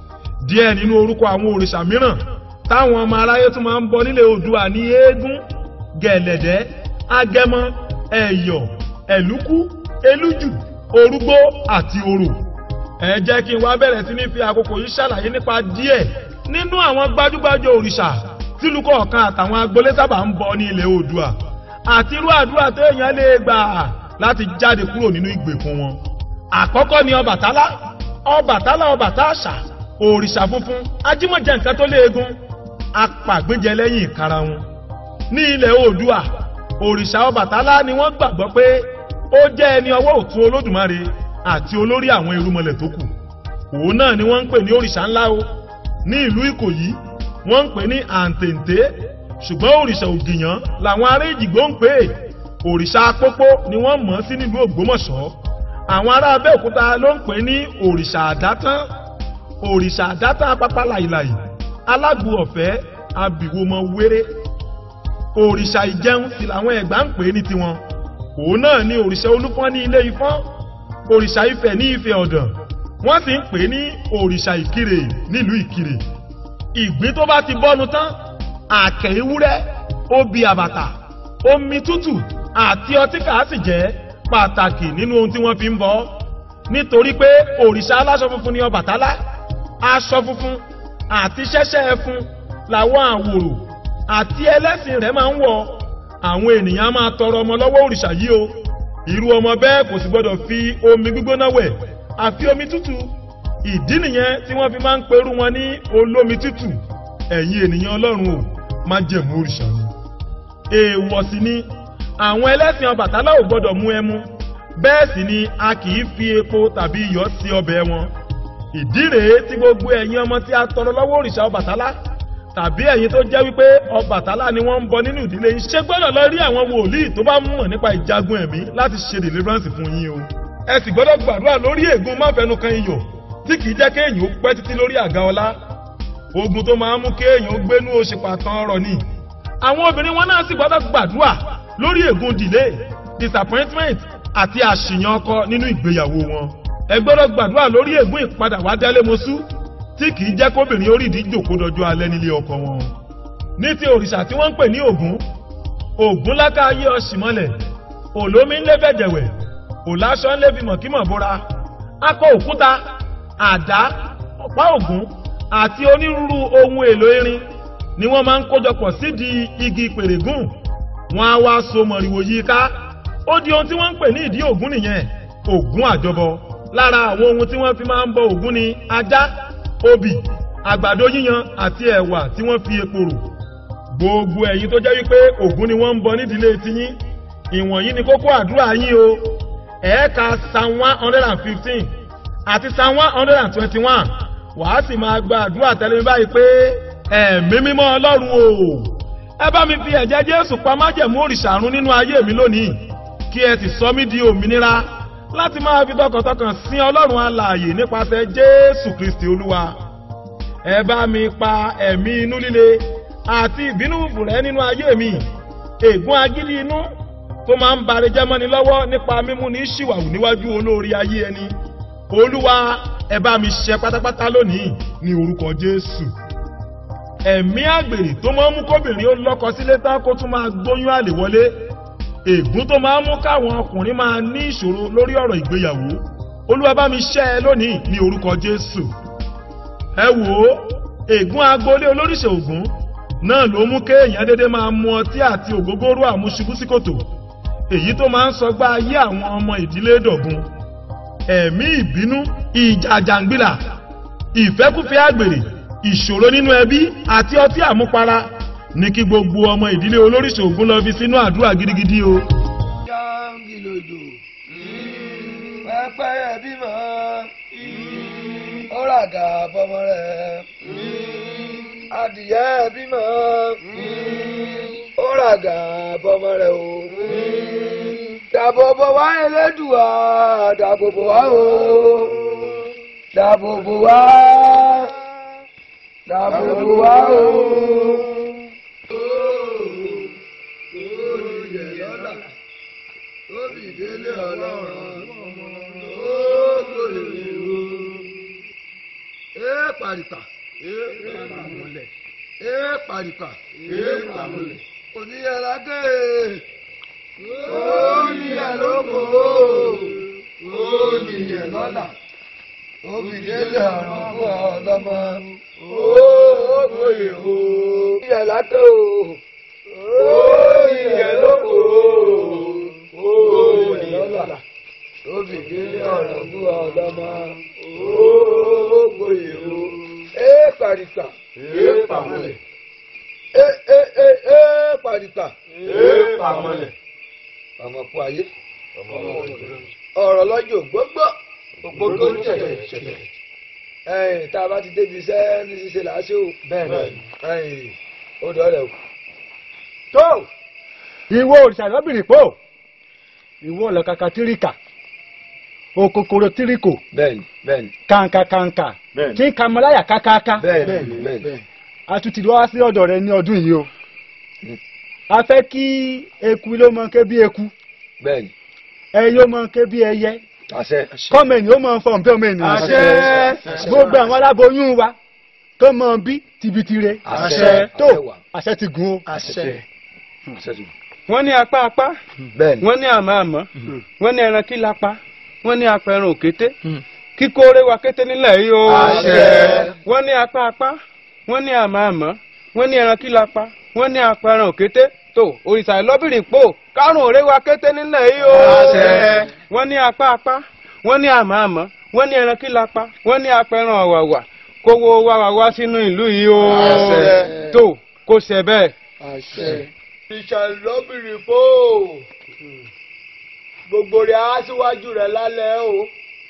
díẹ̀ nínú orúkọ àwọn òrìṣà mìíràn táwọn ọmọ aráyé tún máa ń bọ nílẹ̀ oòdùà ní eégún gẹ̀lẹ̀dẹ́ agẹmọ ẹ̀yọ̀ ẹ̀lúkú elújù orúgbó àti orò ẹ jẹ́ kí n wá bẹ̀rẹ̀ sí ní fi àkókò yìí ṣàlàyé nípa díẹ̀ nínú àwọn gbajúgbajù òrìṣà tílù kọ̀ọ̀kan àtàwọn agbolé sábà ń bọ ní ilẹ̀ oòdùà àti irú àdúrà téèyàn lè gbà láti jáde kúrò nínú ìgbèkùn wọn. àkọ́kọ́ ni ọbàtálá ọbàtálá ọbàtáàṣà òrìṣà funfun ajímọ̀jẹ̀ nǹkan tó léegun apàgbéjẹ lẹ́yìn ìkarahun. ní ilẹ̀ oòdùà òrìṣà ọbàtálá ni wọ́n gbàgbọ́ pé ó jẹ́ ẹni ọwọ́ òtún olódùmarè àti olórí àwọn irúmọlẹ̀ tó kù. òun náà ni wọ́n ń pè ní òrìṣà ńlá o ní ìlú ìkòyí wọ́n ń pè ní àǹtẹ̀ǹtẹ̀ ṣùgbọ́n òrìṣà ògìyàn làwọn ará èjìgbó ń pè é òrìṣà pópó ni wọ́n mọ̀ sí nílùú ògbómọ̀ṣọ́ àwọn ará abẹ́òkúta ló ń pè ní òrìṣà àdátán òrìṣà àdátán apápá làìlàì alágbo ọ̀fẹ́ abìwomọ wéré òrìṣà ìjẹun sì làwọn ẹ̀gbá ń pè ní tiwọn òun náà ni òrìṣà olúfọ́n ní ilé ifọ́n òrìṣà ifẹ̀ ní ifẹ̀ ọ̀dàn wọ́n sì ń pè ní òrìṣà ìkirè nílùú ìkirè ìgbín tó bá ti bọ́nu tán àkẹ́ ewúrẹ́ obì àbàtà omi tútù àti ọtí kàá sì jẹ́ pàtàkì nínú ohun tí wọ́n fi ń bọ́ nítorí pé òrìṣà aláṣọ funfun ni ọbàtálá aṣọ funfun àti ṣẹ́ṣẹ́ ẹfun làwọn àwòrò àti ẹlẹ́sìn rẹ̀ máa ń wọ̀ àwọn ènìyàn máa tọrọ ọmọ lọ́wọ́ òrìṣà yìí o irú ọmọ bẹ́ẹ̀ kò sì gbọ́dọ̀ fi omi gbígbóná wẹ̀ àfi omi tútù ìdí nìyẹn tí wọ́n fi máa ń perú wọn ní olómi tútù ẹ̀yin ènìyàn ọlọ́run ò má jẹ̀mú òrìṣà ni. èèwọ̀ sì ni àwọn ẹlẹ́sìn ọbàtálá ò gbọ́dọ̀ mú ẹmu bẹ́ẹ̀ sì ni a kì í fi epo tàbí iyọ̀ sí ọbẹ̀ wọn. ìdí rèé tí gbogbo ẹ̀yin ọmọ tí a tọrọ lọ́wọ́ òrìṣà ọbàtálá tàbí ẹ̀yin tó jẹ́ wípé ọbàtálá ni wọ́n ń bọ nínú ìdílé yín ṣé gbọ́dọ̀ lọ rí àwọn wòlíì tó bá mọ̀ nípa ìjagun ẹ̀mí láti ṣe deliverance fún yín o. ẹ sì gbọ́dọ̀ gbàdúrà lórí ègún máfẹnukan iyọ̀ tí kì í jẹ́ kéèyàn ó pẹ́ títí lórí àga ọlá ogun tó máa ń mú kéèyàn ó gbénú oṣù pàtàn ọrọ̀ ni àwọn obìnrin wọn náà sì gbọ́dọ̀ gbàdúrà lórí ègún delay disappointment àti àṣìyàn ọkọ nínú ìgbéyàwó wọn ẹ gbọ́dọ̀ gbàdúrà lórí ègún ìpadà wá délé mosú tí kì í jẹ́ kóbìnrin orí ìdí jòkó dọjọ́ alẹ́ nílé ọkọ wọn ní ti òrìṣà tí wọ́n ń pè ní ògún ògún láká ayé ọ̀ṣìmọ́lẹ̀ òlómi ń lé bẹ̀jẹ̀wẹ̀ òláṣọ ń lé fi mọ̀kímọ̀ bóra akọ òkúta àdá ọ̀pá ògún àti onírúurú ohun èlò irin ni wọ́n máa ń kójọpọ̀ sídìí igi pèrègùn wọn á wá so mọ̀rìwò yìí ká ó di ohun tí wọ́n ń pè ní ìdí ògún nìyẹn ògún àjọbọ lára àwọn ohun tí wọ́n fi máa ń bọ ògún ni ajá obì àgbàdo yíyan àti ẹ̀wà tí wọ́n fi epo rò gbogbo ẹ̀yin tó jẹ́ wípé ògún ni wọ́n ń bọ nídìílé tiyín ìwọ̀nyí ni kókó àdúrà yín o ẹ̀ẹ́ka psalm one hundred and fifteen àti psalm one hundred and twenty-one wàá sì máa gba àdúrà tẹ́lẹ̀ mi báyìí pé ẹ̀mí mímọ́ ọlọ́run o ẹ bá mi fi ẹ̀jẹ̀ jésù pa májẹ̀mú òrìṣà run nínú ayé mi lónìí kí ẹ sì sọ mí di òmìnira láti máa fi tọkàntọkàn sin ọlọ́run alààyè nípasẹ̀ jésù kristi olúwa ẹ bá mi pa ẹ̀mí inú líle àti ìbínú fùrẹ́ nínú ayé mi ègún agídí inú tó máa ń bari jẹ́ mọ́ni lọ́wọ́ nípa mímú ní ṣìwàwù níwájú olórí ayé ẹni olúwa ẹ bá mi ṣe pátápátá lónìí ní orúkọ jésù ẹ̀mí àgbèrè tó máa ń mú kóbìnrin ó lọ́kọ sílé tán kó tún máa gbóyún àlè wọlé ègún tó máa ń mú káwọn ọkùnrin máa ní ìṣòro lórí ọ̀rọ̀ ìgbéyàwó olúwa bá mi ṣẹ́ ẹ lónìí ní orúkọ jésù ẹ wò ó ègún agboolé olóríṣẹ́ ògún náà ló mú kéèyàn dédé máa mu ọtí àti ògógóró àmúṣubú sí kòtò èyí tó máa ń sọgbá ayé àwọn ọmọ ìdílé dọ̀gun ẹ̀mí ìbínú ìjà jàǹgbìlà ìfẹ́kúfẹ́ àgbèrè ìṣòro nínú ẹbí àti ọtí àmupara ní kí gbogbo ọmọ ìdílé olóríṣẹ́ ògún lọ fi sínú àdúrà gidigidi o. jáǹgìlòdò pẹ́pẹ́yẹ bímọ ó ràgà bọ́mọ rẹ̀ adìyẹ bímọ ó ràgà bọ́mọ rẹ̀ o dàbòbò wá elédùà dàbòbò wá o dàbòbò wá dàbòbò wá o. Délé ọlọ́run ó lóye o. Ee pàrìpà. Ee pàmùlẹ̀. Ee pàrìpà. Ee pàmùlẹ̀. Oníyàrá gé. Oníyà lóko. Oníyà lọ́la. Obìdélé ọ̀run fún ọlọ́mọ. Ó lóye o. Oníyàrá gé o. Oníyà lóko lọ́la tóbi délé ọ̀rọ̀ fún ọlọ́mọ ògbóyè o é pàrìpà é pàmọ́lẹ̀ é é é é pàrìpà é pàmọ́lẹ̀ pàmọ́kú ayé ọ̀rọ̀ lọ́jọ́ gbogbo gbogbo tẹ̀lẹ̀ tẹ̀lẹ̀ ẹ̀yìn tá a bá ti débi iṣẹ́ ní ṣíṣe làásì o bẹ́ẹ̀ ẹ̀yìn ó dọ̀ọ́lẹ̀ o. tó ìwọ òrìṣà lọ́bìnrin pò ìwọ ọlọ́kàkà tíríkà òkòkòrò tíríkò bẹ́ẹ̀ni bẹ́ẹ̀ni kàǹkà kàǹkà tí ń kamọ́láyà kákáká bẹ́ẹ̀ni bẹ́ẹ̀ni. a tún ti wá sí ọ̀dọ̀ rẹ ní ọdún yìí o a fẹ́ kí eku ló mọ ké bí eku bẹ́ẹ̀ni. ẹyẹ ó mọ ké bí ẹyẹ àṣẹ. kọ́mẹ̀nì ó mọ fọ̀n bí ọmọ ènìyàn àṣẹ. gbogbo àwọn aláboyún wa tó mọ bí tibitire àṣẹ. tó àṣẹ ti gùn o. àṣẹ. àṣẹ ti gùn wọ́n ní apá apá bẹ́ẹ̀ni. wọ́n ní àmọ́ àmọ́ wọ́n ní ẹran kí lápá wọ́n ní apẹran òkété kíkóore wa kété nílẹ̀ yìí o Àṣẹ. wọ́n ní apá apá wọ́n ní àmọ́ àmọ́ wọ́n ní ẹran kí lápá wọ́n ní apẹran òkété tó òrìṣà ìlọ́bìnrin pò kárùn òré wa kété nílẹ̀ yìí o Àṣẹ. wọ́n ní apá apá wọ́n ní àmọ́ àmọ́ wọ́n ní ẹran kí lápá wọ́n ní apẹran ọ̀wàwà kówó wá wá wá sínú ìlú yìí o Àṣẹ. tó kó ṣe bẹ́ẹ̀. ìṣàlọ́bìnrin fò gbogbo rẹ̀ á síwájú rẹ̀ lálẹ́ o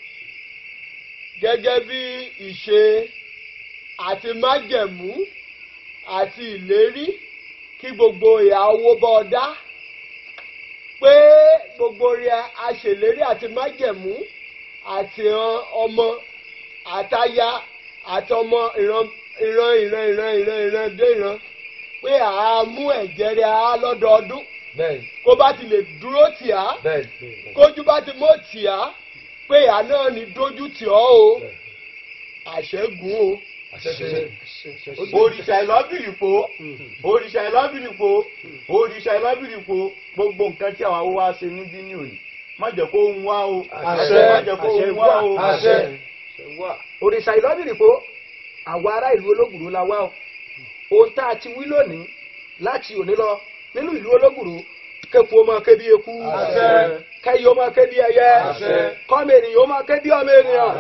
gẹ́gẹ́ bí ìṣe àti májẹ̀mú àti ìlérí kí gbogbo ìyàwó bọ́ ọ dá pé gbogbo rẹ̀ á ṣèlérí àti májẹ̀mú àti ìran ọmọ àtaya àti ọmọ ìran ìran ìran ìran ìran ìran dé ìran pé àá mú ẹ̀jẹ̀ rẹ̀ á lọ́dọọdún kó bá ti lè dúró tì á kójú bá ti mọ̀ tì á pé ìyá náà ní dójú tì ọ́ o àṣẹ́gun o. òrìṣà ìlọ́bìrìpò òrìṣà ìlọ́bìrìpò òrìṣà ìlọ́bìrìpò gbogbo nǹkan tí àwa wá ṣe níbí ní òní má jẹ́ kó ń wá o Àṣẹ. má jẹ́ kó ń wá o. Àṣẹ. òrìṣà ìlọ́bìrìpò àwọn ará ìlú ológùrò la wá o ohun tá a ti wí lónìí láti òní lọ nínú ìlú ológùrò kéku ọmọ kébi eku Àṣẹ. kẹyì ọmọ kébi ẹyẹ Àṣẹ. kọ́mọ ènìyàn ọmọ kébi ọmọ ènìyàn.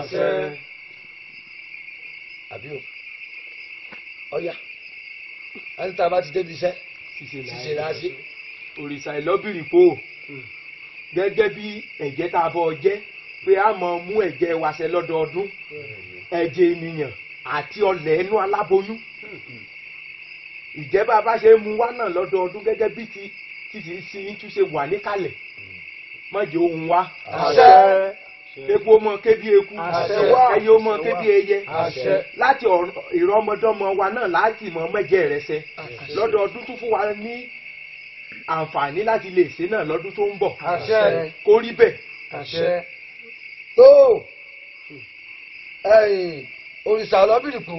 àbí o ọ̀yà ẹni tá a bá ti débi iṣẹ́ ṣiṣẹ́ la ṣe. òrìṣà ìlọ́bìrìpò gẹ́gẹ́ bí ẹ̀jẹ̀ tá a bọ̀ jẹ́ pé a mọ̀ mú ẹ̀jẹ̀ wa ṣe lọ́dọọdún ẹ̀jẹ̀ ènìyàn àti ọlẹ̀ ẹnu aláboyún ìjẹ́ bá a bá ṣe mú wá náà lọ́dọọdún gẹ́gẹ́ bí ti ti ti sin yín tún ṣe wà níkàlẹ̀ má jẹ́ ohun wa Àṣẹ. eku ọmọ kébi eku Àṣẹ. ẹyẹ ọmọ kébi ẹyẹ Àṣẹ. láti ọ̀rọ̀- ìrọmọdọ́mọ wa náà láti mọ mẹ́jẹ rẹ ṣe lọ́dọọdún tún fún wa ní àǹfààní láti lè ṣe náà lọ́dún tó ń bọ̀ Àṣẹ. kó rí bẹ́ẹ̀. àṣẹ. tó ẹ̀yin òrìṣà ọlọ́bìrìkù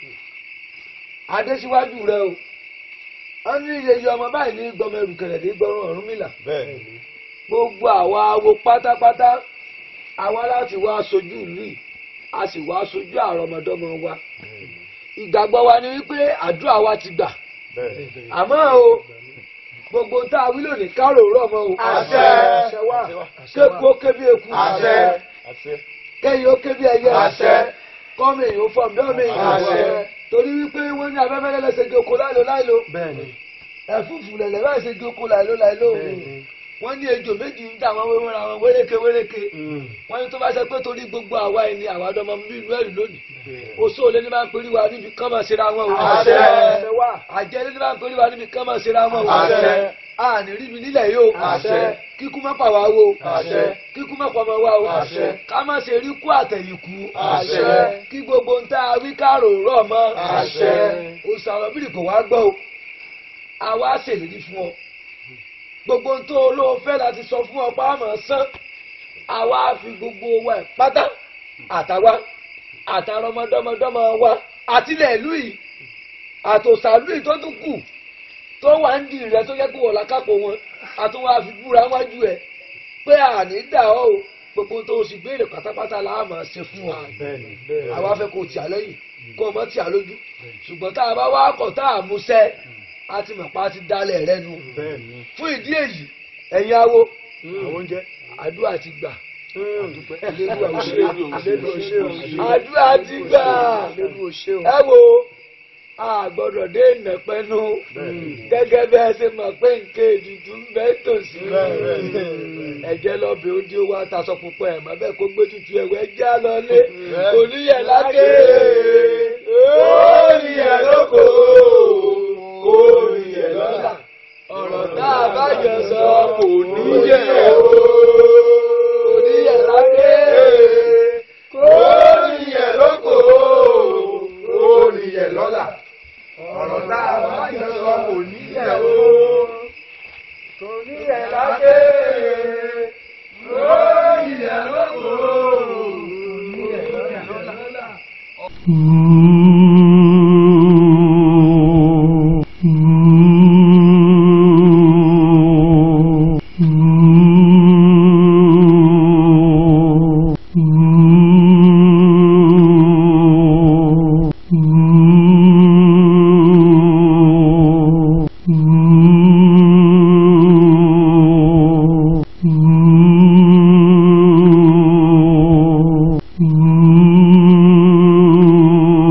adésíwájú rẹ o wọ́n ní iye ọmọ báyìí ní gbọmọ ẹrùkẹrẹ ní gbọrọ Ọ̀rúnmìlà gbogbo àwa awo pátápátá àwa láti wá aṣojú ìlú yìí a sì wá aṣojú àrọmọdọ́mọ wa ìgbàgbọ́ wa ni wípé àdúrà wa ti gbà àmọ́ o gbogbo tá a wí lónìí kárò rọ̀ mọ́ o Àṣẹ. àṣẹ wa kéku ó ké bí eku Àṣẹ. kẹ́yìn ó ké bí ẹyẹ Àṣẹ. kọ́mi èyí ó fọ́ mi ọ́mi èyí ó Àṣẹ. fọ́ torí wípé wọ́n ní afẹ́fẹ́ lẹ́lẹ́sẹ̀ gé oko láìlo láìlo ẹ̀fúùfù lẹ̀lẹ̀ báyìí ṣe gé oko láìlo láìlo wọ́n ní ejò méjì ń dà wọ́n wéwọ́n ra wọn wéréke wéréke wọ́n ní tó bá ṣe pé torí gbogbo àwa ẹni àwa ọdọmọ bí inú ẹ̀rù lónìí oṣù olè ní máa ń perí wa níbi kán máa ṣera wọn o Àṣẹ. àjẹ́ ní máa ń perí wa níbi kán máa ṣera wọn o Àṣẹ. àní rí mi nílẹ̀ yìí o Àṣẹ. kíkú má pa wá wo Àṣẹ. kíkú má pa ọmọ wa o Àṣẹ. ká má ṣe rí kú àtẹ̀yìnkú Àṣẹ. kí gbogbo ń tá a wí kárò rọ̀ mọ́ Àṣẹ. òṣàlọ́bìrì kò wá gbọ́ o àwa ṣèlérí fún ọ gbogbo ń tó olóò fẹ́ láti sọ fún ọ pàmò sán àwa fi gbogbo wa ẹ̀ pátá àtàwa àtàrọmọdọ́mọdọ́mọ wa àtìlẹ̀ ìlú yìí àtòsàlú yìí tó tún kù tó wà ń di rẹ tó yẹ kó wọ̀ lákàpọ̀ wọn àtúnwá fi búra wájú ẹ pé àní dà ọ́ o gbogbo tó o sì béèrè pátápátá la máa ṣe fún ọ àwa fẹ́ kó o tì á lẹ́yìn kó o mọ́ tì á lójú ṣùgbọ́n tá a bá wá kọ̀ tá a mú sẹ́ a ti mọ̀ pa á ti dálẹ̀ rẹ nu fún ìdí èyí ẹ̀yin awo àdúrà ti gbà Elédùà ò ṣe o. àdúrà ti gbà ẹ wo a gbọ́dọ̀ dé ìnàpẹ́nu gẹ́gẹ́ bí ẹ ṣe mọ̀ pé nǹkan ètùtù ń bẹ tòsí ẹ̀jẹ̀ lọ́bẹ̀ ó di owó atasọ pupa ẹ̀ mọ́ bẹ́ẹ̀ kó gbé tutù ẹ̀wẹ́ já lọlé oníyẹ̀ lákè oníyẹ̀ lóko oníyẹ̀ lọ́la ọ̀rọ̀ tá a bá jọ sọ kò níyẹ̀ o oníyẹ̀ lákè oníyẹ̀ lóko oníyẹ̀ lọ́la ọ̀rọ̀ tá a bá jọ sọ kò níyẹ̀ o kò níyẹ̀ lákè oníyẹ̀ lóko oníyẹ̀ lọ́la. Mm-hmm.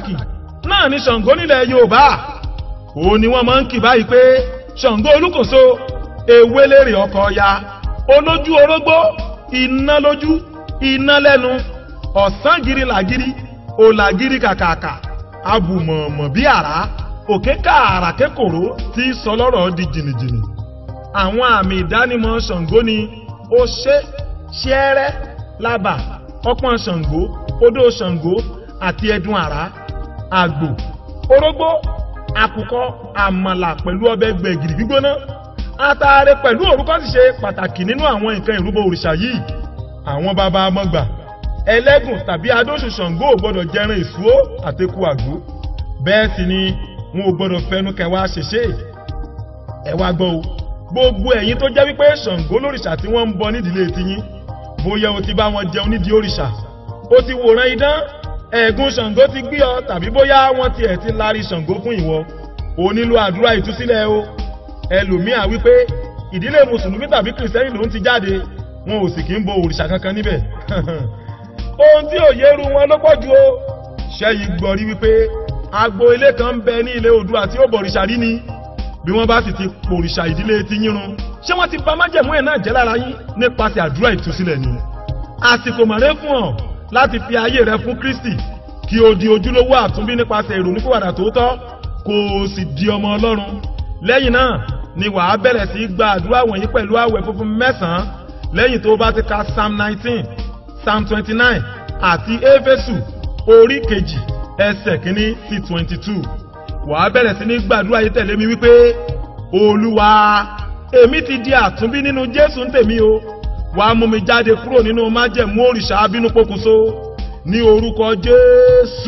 pàtàkì náà ni ṣàngó nílẹ̀ yorùbá òun ni wọ́n máa ń kì báyìí pé ṣàngó olúkòso ewélérè ọkọ̀ ọya olójú orógbó iná lójú iná lẹ́nu ọ̀sán giri làgiri òlàgiri kàkàkà abùmọ̀ọ̀mọ̀ bí àrá òkè kààrà kékòrò tí sọ lọ́rọ̀ di jìnnìjìnnì àwọn àmì ìdánimọ̀ ṣàngó ni oṣé ṣẹ́ẹ́rẹ́ lábà ọpọ́n ṣàngó odó ṣàngó àti ẹdun àrá àgbò orógbó àkùkọ àmàlà pẹ̀lú ọbẹ̀ gbẹ̀gìrì gbígbóná ataare pẹ̀lú òrúkọ sì ṣe pàtàkì nínú àwọn nǹkan ìrúbọ òrìṣà yìí àwọn bàbá amọ̀gbà ẹlẹ́gùn tàbí adóṣù ṣàngó ò gbọ́dọ̀ jẹran ìṣúó àtẹkù àgbo bẹ́ẹ̀ sì ni wọn ò gbọ́dọ̀ fẹnu kẹwàá ṣèṣe ẹ wá gbọ́ o gbogbo ẹ̀yin tó jẹ́ wípé ṣàngó lórìṣà tí wọ́n ń bọ nídìílé tiyín bóyá o ti bá wọn jẹun nídìí òrìṣà o ti wòran idán ẹ̀gún ṣàngó ti gbé ọ tàbí bóyá wọ́n tiẹ̀ ti lárí ṣàngó fún ìwọ o nílò àdúrà ìtúsílẹ̀ o ẹlòmíà wípé ìdílé mùsùlùmí tàbí kìrìsìtẹ́nì ló ń ti jáde wọn ò sì kí ń bo òrìṣà kankan níbẹ̀ ohun tí òye ru wọn ló pọ̀ ju o ṣẹ́yìn gbọ́ rí wípé agbo ilé kan ń bẹ ní ilé Oòduà tí ó bọ̀rìṣà rí ni bí wọ́n bá sì ti pòrìṣà ìdílé ti yín run ṣé wọ́n ti bà májẹ̀mú ẹ̀ náà jẹ́ lára yín nípasẹ̀ àdúrà ìtúsílẹ̀ ni àsìkò mọ̀rẹ́ fún ọ láti fi ayé rẹ fún Kristi kí o di ojúlówó àtúnbí nípasẹ̀ ìrònúpìwàdà tòótọ́ kó o sì di ọmọ Ọlọ́run lẹ́yìn náà ni wàá bẹ̀rẹ̀ sí í gba àdúrà wọ̀nyí pẹ̀lú àwẹ̀ funfun mẹ́sàn-án lẹ́yìn tó bá ti ka psalm nineteen psalm twenty-nine àti éfésù orí kejì ẹsẹ̀ kínní sí twenty-two wàá bẹ̀rẹ̀ sí ní gbàdúrà yìí tẹ̀lé mi wípé olúwa èmi ti di àtúnbí nínú jésù ń tèmi o wàá mú mi jáde kúrò nínú májẹ̀mú òrìṣà abínú pokùnso ní orúkọ jésù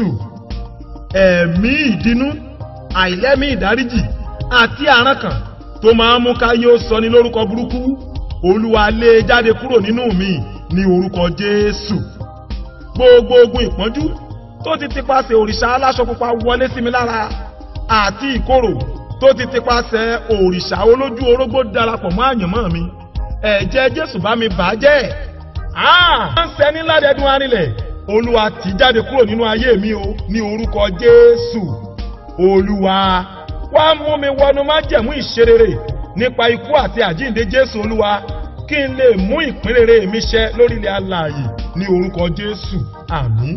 ẹ̀mí ìdínú àìlẹ́mí ìdáríjì àti àrankàn tó máa ń mú káyé ó sọ ní lórúkọ burúkú olúwa lé e jáde kúrò nínú mi ní orúkọ jésù gbogbo ogun ìpọ́njú tó ti tipasẹ̀ òrìṣà aláṣọ pupa wọlé sí mi lára àti ìkorò tó ti tipasẹ̀ òrìṣà olójú orógbó darapọ̀ mọ́ àyànmọ́ mi ẹ̀jẹ̀ jésù bá mi bà á jẹ́ àá ń sẹ́ni ládẹ́dún arinlẹ̀ olúwa tì jáde kúrò nínú ayé mi o ní orúkọ jésù olúwa wá mú mi wọnú májẹ̀mú ìṣerere nípa ikú àti àjíǹde jésù olúwa kí n lè mú ìpínrere mi ṣẹ lórílẹ̀ alààyè ní orúkọ jésù àmín.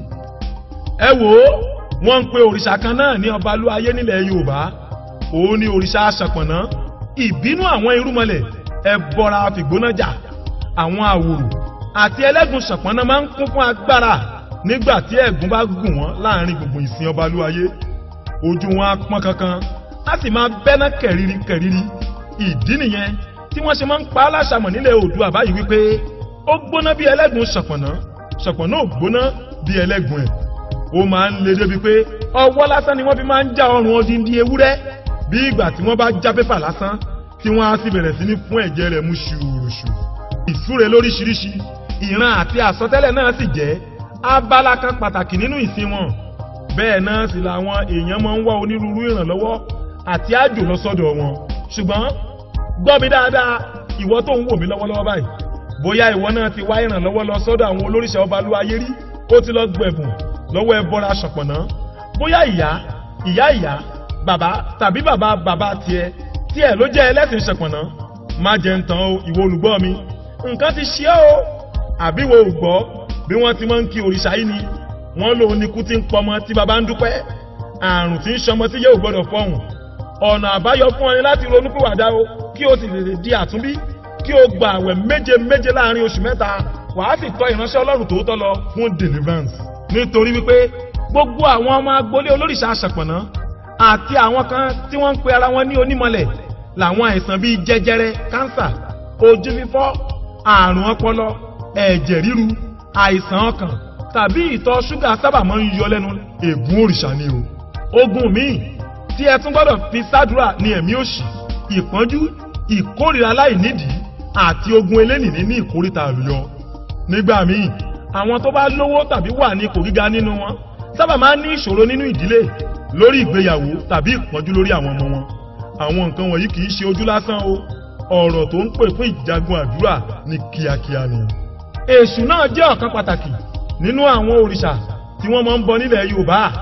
ẹ wò ó wọ́n ń pe òrìṣà kan náà ní ọbalúayé nílẹ̀ yorùbá òun ni òrìṣà aṣàpọ̀nná ìbínú àwọn irúmọlẹ̀ ẹbọra fìgbónájà àwọn àwòrò àti ẹlẹ́gùn ṣàpọ̀nná máa ń kún fún agbára nígbà tí ẹ̀gún bá gùn wọ́n láàrin gbogbo ìsìn ọbalúayé ojú wọn á pọ́n kankan á sì máa bẹ́ná kẹ̀rìírí kẹ̀rìírí ìdí nìyẹn tí wọ́n ṣe máa ń pa á láṣàmọ̀ nílẹ̀ oòdùà báyìí wípé ó gbóná bí ẹlẹ́gùn ṣọ̀pọ̀nà ṣọ̀pọ̀nà ò gbóná bí ẹlẹ́gùn ẹ̀ ó máa ń le débi pé ọwọ́ lásán ni wọ́n fi máa ń já ọrùn odindi ewúrẹ́ bí ìgbà tí wọ́n bá já pépà lásán tí wọ́n á sì bẹ̀rẹ̀ sí ní fún ẹ̀jẹ̀ rẹ̀ mú ṣùrùṣù ìsúre lóríṣiríṣi ìran àti àsọtẹ́lẹ̀ náà sì jẹ́ abala kan pàtàkì nínú ìsìn wọn bẹ́ẹ̀ náà sì làwọn èèyàn máa ń wá onírúurú ìrànlọ́wọ́ àti àjò lọ sọ́dọ̀ wọn ṣùgbọ́n gbọ́ mi dáadáa ìwọ tó ń wò mí lọ́wọ́lọ́wọ́ báyìí bóyá ìwọ náà ti wá ìrànlọ́wọ́ lọ sọ́dọ̀ àwọn olóríṣà ọba lu ayé rí ó ti lọ gbẹ̀bùn lọ́wọ́ ẹbọra ṣọ̀pọ̀nà bóyá ìyá ìyá ìyá bàbá tàbí bàbá bàbá tiẹ̀ tiẹ̀ ló jẹ́ ẹlẹ́sìn ṣọ̀pọ̀nà má jẹ́ ń tàn ó ìwọ olùgbọ́ mi nǹkan ti ṣe ọ́ àbí wo ò gbọ́ bí wọ́n ti máa ń kí òrìṣà yìí ni wọ́n lòun ni kú ti ń pọmọ tí bàbá ń dúpẹ́ àrùn tí ń ṣọmọ tí yóò gbọ́dọ̀ fọhùn ọ̀nà àbáyọ fún ọ ni láti ronúpìwàdà o kí o sì lè di àtúnbí kí o gba àwẹ̀ méje méje láàrin oṣù mẹ́ta wàá sì tọ́ ìránṣẹ́ ọlọ́run tòótọ́ lọ fún deliverance. nítorí wípé gbogbo àwọn ọmọ agboolé olórìṣà aṣàpọ̀nà àti àwọn kan tí wọ́n ń pe ara wọn ní onímọ̀lẹ̀ làwọn àìsàn bíi jẹjẹrẹ kánsà ojú fífọ́ àrùn ọpọlọ ẹ̀jẹ̀ ríru àìsàn ọkàn tàbí ìtọ̀ ṣúgà sábà máa ń yọ lẹ́nu ègún òrìṣà ni o. ogun míì tí ẹ tún gbọ́dọ̀ fi sádùúrà ní ẹ̀mí òṣì ìpọ́njú ìkórìíra láìnídìí àti ogun elénìní ní ìkórìtà àlùyọ. nígbà míì àwọn tó bá lówó tàbí wà ní ipò gíga nínú wọn sábà máa ń ní ìṣòro nínú ìdílé lórí ìgbéyàwó tàbí ìpọ́njú lórí àwọn ọmọ wọn. àwọn nǹkan wọ̀nyí kì í ṣe ojú lásán o ọ̀rọ̀ tó ń pè fún ìjagun àdúrà ní kíákíá ni. èṣù náà jẹ́ ọ̀kan pàtàkì nínú àwọn òrìṣà tí wọ́n máa ń bọ nílẹ̀ yorùbá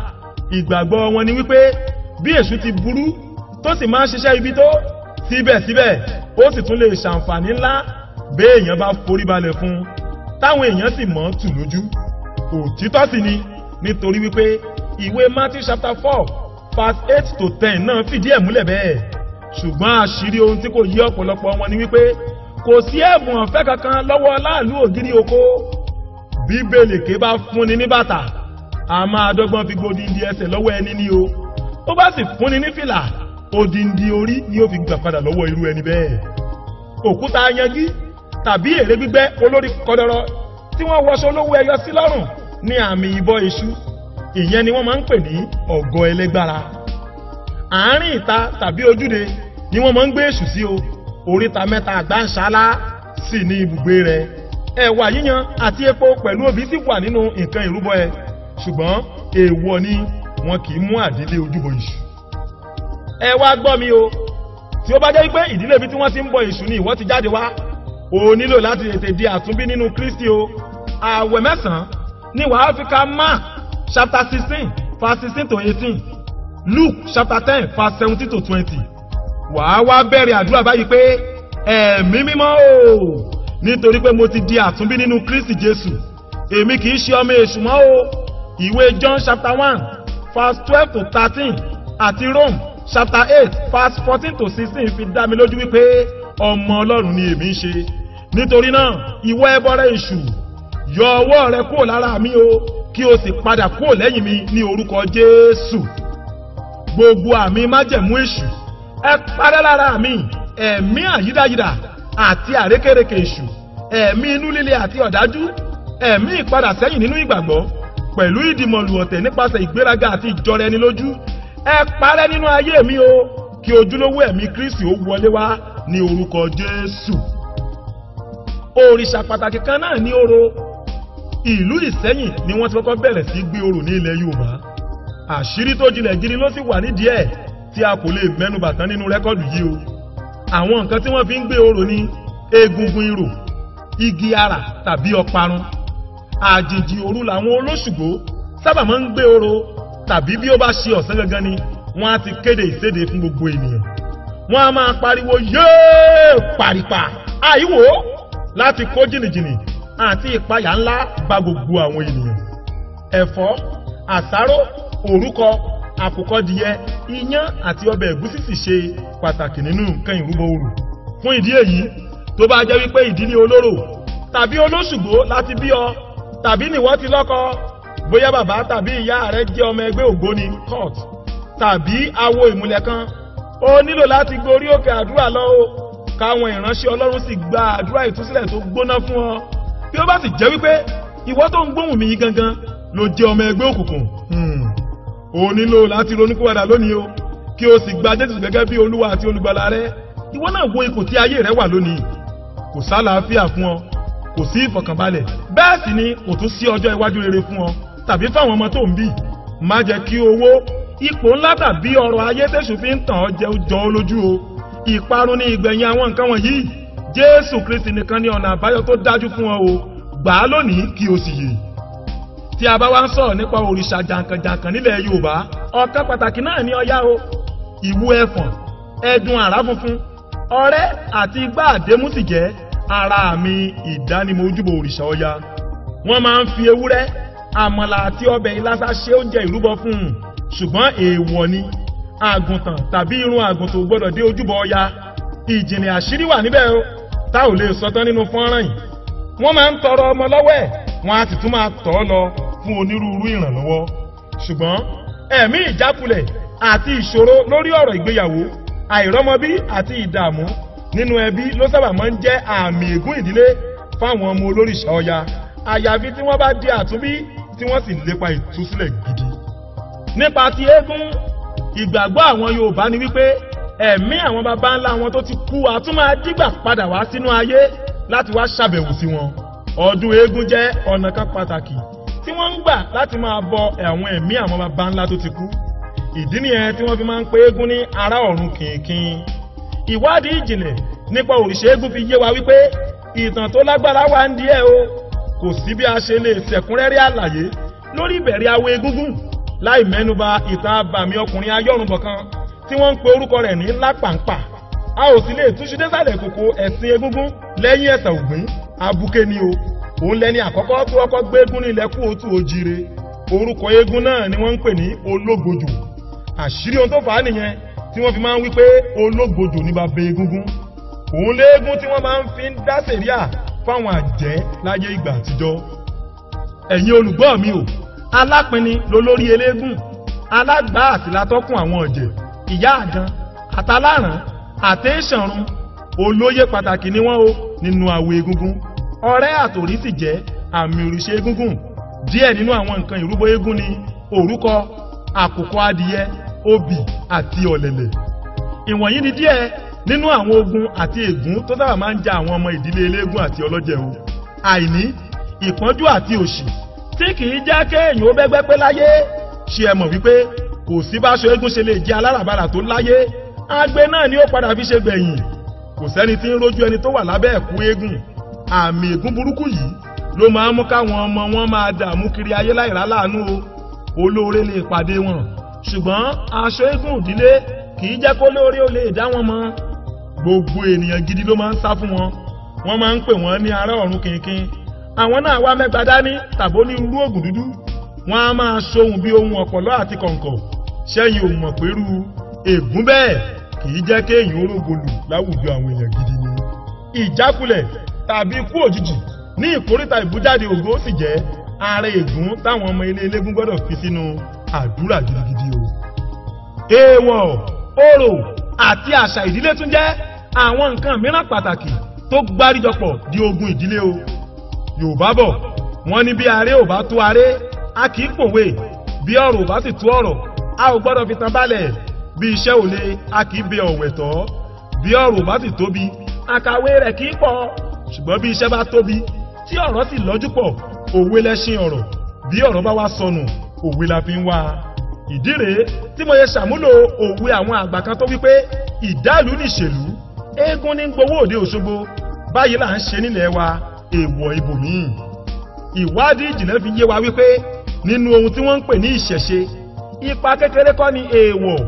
ìgbàgbọ́ wọn ni wípé bí èṣù ti burú tó sì máa ń ṣiṣẹ́ ibi tó síbẹ̀síbẹ̀ ó sì tún lè ṣàǹfààní ńlá béèyàn bá forí balẹ̀ fún un táwọn èèyàn sì mọ̀ ọ́n tù lójú òtítọ́ sì ni nítorí wípé ìwé Matthew chapter four verse eight to ten náà fìdí ẹ̀ múlẹ̀ bẹ́ẹ̀ ṣùgbọ́n àṣírí ohun tí kò yí ọ̀pọ̀lọpọ̀ wọn ni wípé kò sí ẹ̀bùn ọ̀fẹ́ kankan lọ́wọ́ láàlú ògiri oko bí bèlèké bá fúnni ní bàtà a máa dọ́gbọ́n fi gbódìndí ẹsẹ̀ lọ́wọ́ ẹni ní o ó bá sì fúnni ní fìlà odindi orí ni ó fi gbà padà lọ́wọ́ irú ẹni bẹ́ẹ̀ òkúta yanjú tàbí èrè gbígbẹ́ olórí kọdọrọ tí wọ́n wọṣọ olówó ẹyọ sí lọ́rùn ní àmì ìbọ èṣù ìyẹn ni wọ́n máa ń pè ní ọ̀gọ ẹlẹ́gbára àárín ìta tàbí ojúde ni wọ́n máa ń gbé èṣù sí o oríta mẹ́ta àgbáǹṣálá sì ní ibùgbé rẹ̀ ẹ̀wà yíyan àti epo pẹ̀lú obì sì wà nínú nǹkan ìrúbọ ẹ ṣùgbọ́n èèwọ̀ ni wọn kì í mú àdílé ojúbọ èṣù ẹ wá gbọ́ mi o tí ó bá jẹ́ pé ìdílé ibi tí wọ́n ti ń bọ èṣù ni ìwọ ti jáde wá o nílò láti tètè di àtúnbí nínú Kristi o ààwẹ̀ mẹ́sàn-án ní wàá fi ka Mark chapter sixteen verse sixteen to eighteen Luke chapter ten verse seventeen to twenty wàá wá bẹ̀rẹ̀ àdúrà báyìí pé ẹ̀mí mímọ́ o nítorí pé mo ti di àtúnbí nínú Kristi Jésù èmi kì í ṣe ọmọ èṣù mọ́ o ìwé John chapter one verse twelve to thirteen àti Rome chapter eight verse fourteen to sixteen fi dá mi lójú wípé ọmọ Ọlọ́run ni èmi ń ṣe nítorí náà ìwọ ẹbọrẹ èṣù yọ ọwọ́ rẹ kúrò lára mi o kí o sì padà kúrò lẹ́yìn mi ní orúkọ Jésù gbogbo àmì májẹ̀mú èṣù ẹ parẹ́ lára mi ẹ̀mí àyídáyídà àti àrékèrèkè èṣù ẹ̀mí inú líle àti ọ̀dájú ẹ̀mí ìpadà sẹ́yìn nínú ìgbàgbọ́ pẹ̀lú ìdìmọ̀lù ọ̀tẹ̀ nípasẹ̀ ìgbéraga àti ìjọra ẹni lójú ẹ parẹ́ nínú ayé mi o kí ojúlówó ẹ̀mí Kristi ó wọlé wá ní orúkọ Jésù òrìṣà pàtàkì kan náà ní orò ìlú Ìsẹ́yìn ni wọ́n ti kọ́kọ́ bẹ̀rẹ̀ sí gbé orò ní ilẹ̀ Yorùbá àṣírí tó jinlẹ̀ gidi ló sì wà nídìí ẹ̀ tí a kò lè mẹ́nubà tán nínú rẹ́kọ̀dù yìí o àwọn nǹkan tí wọ́n fi ń gbé orò ní egungun irò igi ara tàbí ọparun àjèjì òru làwọn olóṣùgbó sábà máa ń gbé orò tàbí bí ó bá ṣe ọ̀sán gangan ni wọ́n á ti kéde ìséde fún gbogbo ènìyàn wọ́n á máa pariwo yéé pàrìpà àìwò láti kó jìnnìjìnnì àti ìpayà ńlá bá gbogbo àwọn ènìyàn ẹ̀fọ́ àsáró òrúkọ àkùkọdìyẹ iyán àti ọbẹ̀ ẹ̀gúsí sì ṣe pàtàkì nínú nǹkan ìrúbọ orò fún ìdí èyí tó bá jẹ́ wípé ìdílé olóró tàbí olóṣùgbó láti bí ọ tàbí nìwọ ti lọ́kọ bóyá bàbá tàbí ìyá rẹ jẹ́ ọmọ ẹgbẹ́ ògbóni court tàbí awo ìmùlẹ̀ kan ó nílò láti gorí òkè àdúrà lọ o káwọn ìránṣẹ́ ọlọ́run sì gba àdúrà ìtúsílẹ̀ tó gbóná fún ọ bí ó bá sì jẹ́ wípé ìwọ tó ń gbóhùn mi yìí gangan ló jẹ́ ọmọ ẹgbẹ́ òkùnkùn o nílò láti ronúkúwàdà lónìí o kí o sì gba jésù gẹ́gẹ́ bí olúwa àti olùgbàlà rẹ ìwọ náà wo ipò tí ayé rẹ wà lónìí kò sálàáfíà fún ọ kò sí ìfọ̀kànbalẹ̀ bẹ́ẹ̀ sì ni kò tún sí ọjọ́ iwájú rere fún ọ tàbí fáwọn ọmọ tó ń bí má jẹ́ kí owó ipò ńlá tàbí ọrọ̀ ayé tẹ̀sù fi ń tàn ọ́ jẹ́ jọ ọ́ lójú o ìparun ní ìgbẹ̀yìn àwọn nǹkan wọ̀nyí jésù kristi nìkan ni ọ̀nà àbáyọ tó dájú fún ọ o gbà á lónìí kí o sì yè tí a bá wá ń sọ̀rọ̀ nípa òrìṣà jàǹkànjàǹkàn nílẹ̀ yorùbá ọ̀kan pàtàkì náà ní ọya o ìwú ẹfọ̀n ẹdun àrá funfun ọrẹ́ àti igbá àdémú sì jẹ́ ara mi ìdánimọ̀ ojúbọ òrìṣà ọya wọ́n máa ń fi ewúrẹ́ àmàlà àti ọbẹ̀ ìlàsà ṣe oúnjẹ ìrúbọ fún un ṣùgbọ́n èèwọ̀ ni àgùntàn tàbí irun àgùntàn ò gbọ́dọ̀ dé ojúbọ ọya ìjìnlẹ̀ àṣírí wà níbẹ̀ o tá ò lè sọtán nínú fọ́nrán yìí wọ́n máa ń tọrọ ọmọ lọ́wọ́ ẹ̀ wọ́n á sì tún máa tọ̀ ọ́ lọ fún onírúurú ìrànlọ́wọ́ ṣùgbọ́n ẹ̀mí ìjákulẹ̀ àti ìṣòro lórí ọ̀rọ̀ ìgbéyàwó àìrọ́mọbí àti ìdààmú nínú ẹbí ló sábà máa ń jẹ́ àmì ègún ìdílé fáwọn ọmọ olórìṣà ọya àyàfi tí wọ́n bá di àtúnbí tí wọ́n sì lépa ìtúsílẹ̀ gidi. nípa ti eégún ìgbàgbọ́ àwọn yorùbá ni wípé ẹ̀mí àwọn baba ńlá wọn tó ti kú àtún máa dígbà padà wá sínú ayé láti wá ṣàbẹ̀wò sí wọn. ọdún eégún jẹ́ ọ̀nà kan pàtàkì tí wọ́n ń gbà láti máa bọ àwọn ẹ̀mí àwọn baba ńlá tó ti kú. ìdí nìyẹn tí wọ́n fi máa ń pe eégún ní ará ọ̀run kìnkìn. ìwádìí ìjìnlẹ̀ nípa òrìṣà eégún fi yé wa wípé ìtàn tó lágbára wà ń díẹ̀ o kò sí bí a ṣe lè ṣẹ̀kúnrẹ́rẹ́ àlàyé lórí ìbẹ̀rẹ̀ awo egúngún láì mẹ́nuba ìtàn abàmì ọkùnrin ayọ́rùnbọ̀ kan tí wọ́n ń pe orúkọ rẹ̀ ní lápàǹpà a ò sì lè túnṣu désàlẹ̀ kòkó ẹ̀sìn egúngún lẹ́yìn ẹ̀sà ògbín abuké ni o òun lẹni àkọ́kọ́ tó ọkọ́ gbé eégún ní ilẹ̀ kú òtù òjire orúkọ eégún náà ni wọ́n ń pè ní ológbòjò àṣírí ohun tó fà á nìyẹn tí wọ́n fi máa ń wí pé ológbòjò ní bàbá egúngún òun léégún tí wọ́n máa ń fi ń dá sèríà fáwọn àjẹ́ láyé ìgbà àtijọ́ ẹ̀yin olùgbọ́ mi o alápinni lolórí eléégún alágbá àti látọ́kùn àwọn ọ̀jẹ̀ ìyá àdán àtàláràn àtẹ́sànrun olóyè pàtàkì ni wọ́n o nínú àwọ̀ egúngún ọ̀rẹ́ àtòrí sì jẹ́ àmì òrìṣẹ́ egúngún díẹ̀ nínú àwọn nǹkan ìrúbọ eégún ni òrúkọ àkùkọ adìyẹ obì àti ọ̀lẹ̀lẹ̀ ìwọ̀nyí ni díẹ̀ nínú àwọn ogun àti ègún tó sábà máa ń ja àwọn ọmọ ìdílé eléégún àti ọlọ́jẹ̀ o àìní ìpọ́njú àti òṣì tí kìí jẹ́ kéèyàn ó bẹ́gbẹ́ pé láyé ṣe ẹ mọ̀ wípé kò sí báṣọ eégún ṣe lè jẹ́ aláràbarà tó láyé agbe náà ni ó padà fi ṣe gbẹ̀yìn kò sẹ́ni tí ń rójú ẹni tó wà lábẹ́ ẹ̀kú eégún àmì ègún burúkú yìí ló máa ń mú káwọn ọmọ wọn máa dààmú kiri ayé láìrá láàánú o olóore lè pàdé wọn ṣùgbọ́n aṣọ eégún ìdílé kìí jẹ́ kó lóore ó lè dá wọn mọ́ gbogbo ènìyàn gidi ló máa ń sá fún wọn wọ́n máa ń pè wọ́n ní ará ọ̀run kìnkìn àwọn náà wá mẹ́gbàá dání tàbó ní irú ògùn dúdú wọ́n á máa ṣohun bí ohun ọ̀pọ̀lọ́ àti kọ̀ǹkọ̀ ṣẹ́yìn ò mọ̀ pẹ̀lú ègún bẹ́ẹ̀ kìí jẹ́ kéèyàn orógolù láwùjọ àwọn èèyàn gidi ni. ìjákulẹ̀ tàbí ikú òjijì ní ìkórìtà ìbújáde ògo sì jẹ́ ara ègún táwọn ọmọ ilé elégún gbọ́dọ̀ fi sínú àdúrà gidigidi o. èèwọ̀ orò àti àṣà ìdílé tún jẹ́ àwọn nǹkan mìíràn pàtàkì tó gbáríjọpọ̀ di ogun ìdílé o. yorùbá bọ̀ wọ́n ní bí aré ò bá tó aré a kì í pòwe bí ọ̀rọ̀ ò bá sì tó ọ̀rọ̀ a ò gbọ́dọ̀ fi tan balẹ̀ bí iṣẹ́ ò le a kì í bẹ ọ̀wẹ̀ tọ́ bí ọ̀rọ̀ bá sì tóbi àkàwé rẹ̀ kì í pọ̀ ṣùgbọ́n bí iṣẹ́ bá tóbi tí ọ̀rọ̀ sì lọ́jú pọ̀ òwe lẹ́ṣin ọ̀rọ̀ bí ọ̀rọ̀ bá wá sọnù òwe la fi ń wá ìdí rèé tí mo yẹ ṣàmúlò òwe àwọn àgbà kan tó wípé ìdálù nìṣèlú eégún ní gbowó òde òṣogbo báyìí là ń ṣe nílẹ̀ wa èèwọ̀ ibòmíì ìwádìí ìjìnlẹ̀ fi yé wa wípé nínú ohun tí wọ́n ń pè ní ìṣẹ̀ṣe ipa kékeré kọ́ ni èèwọ̀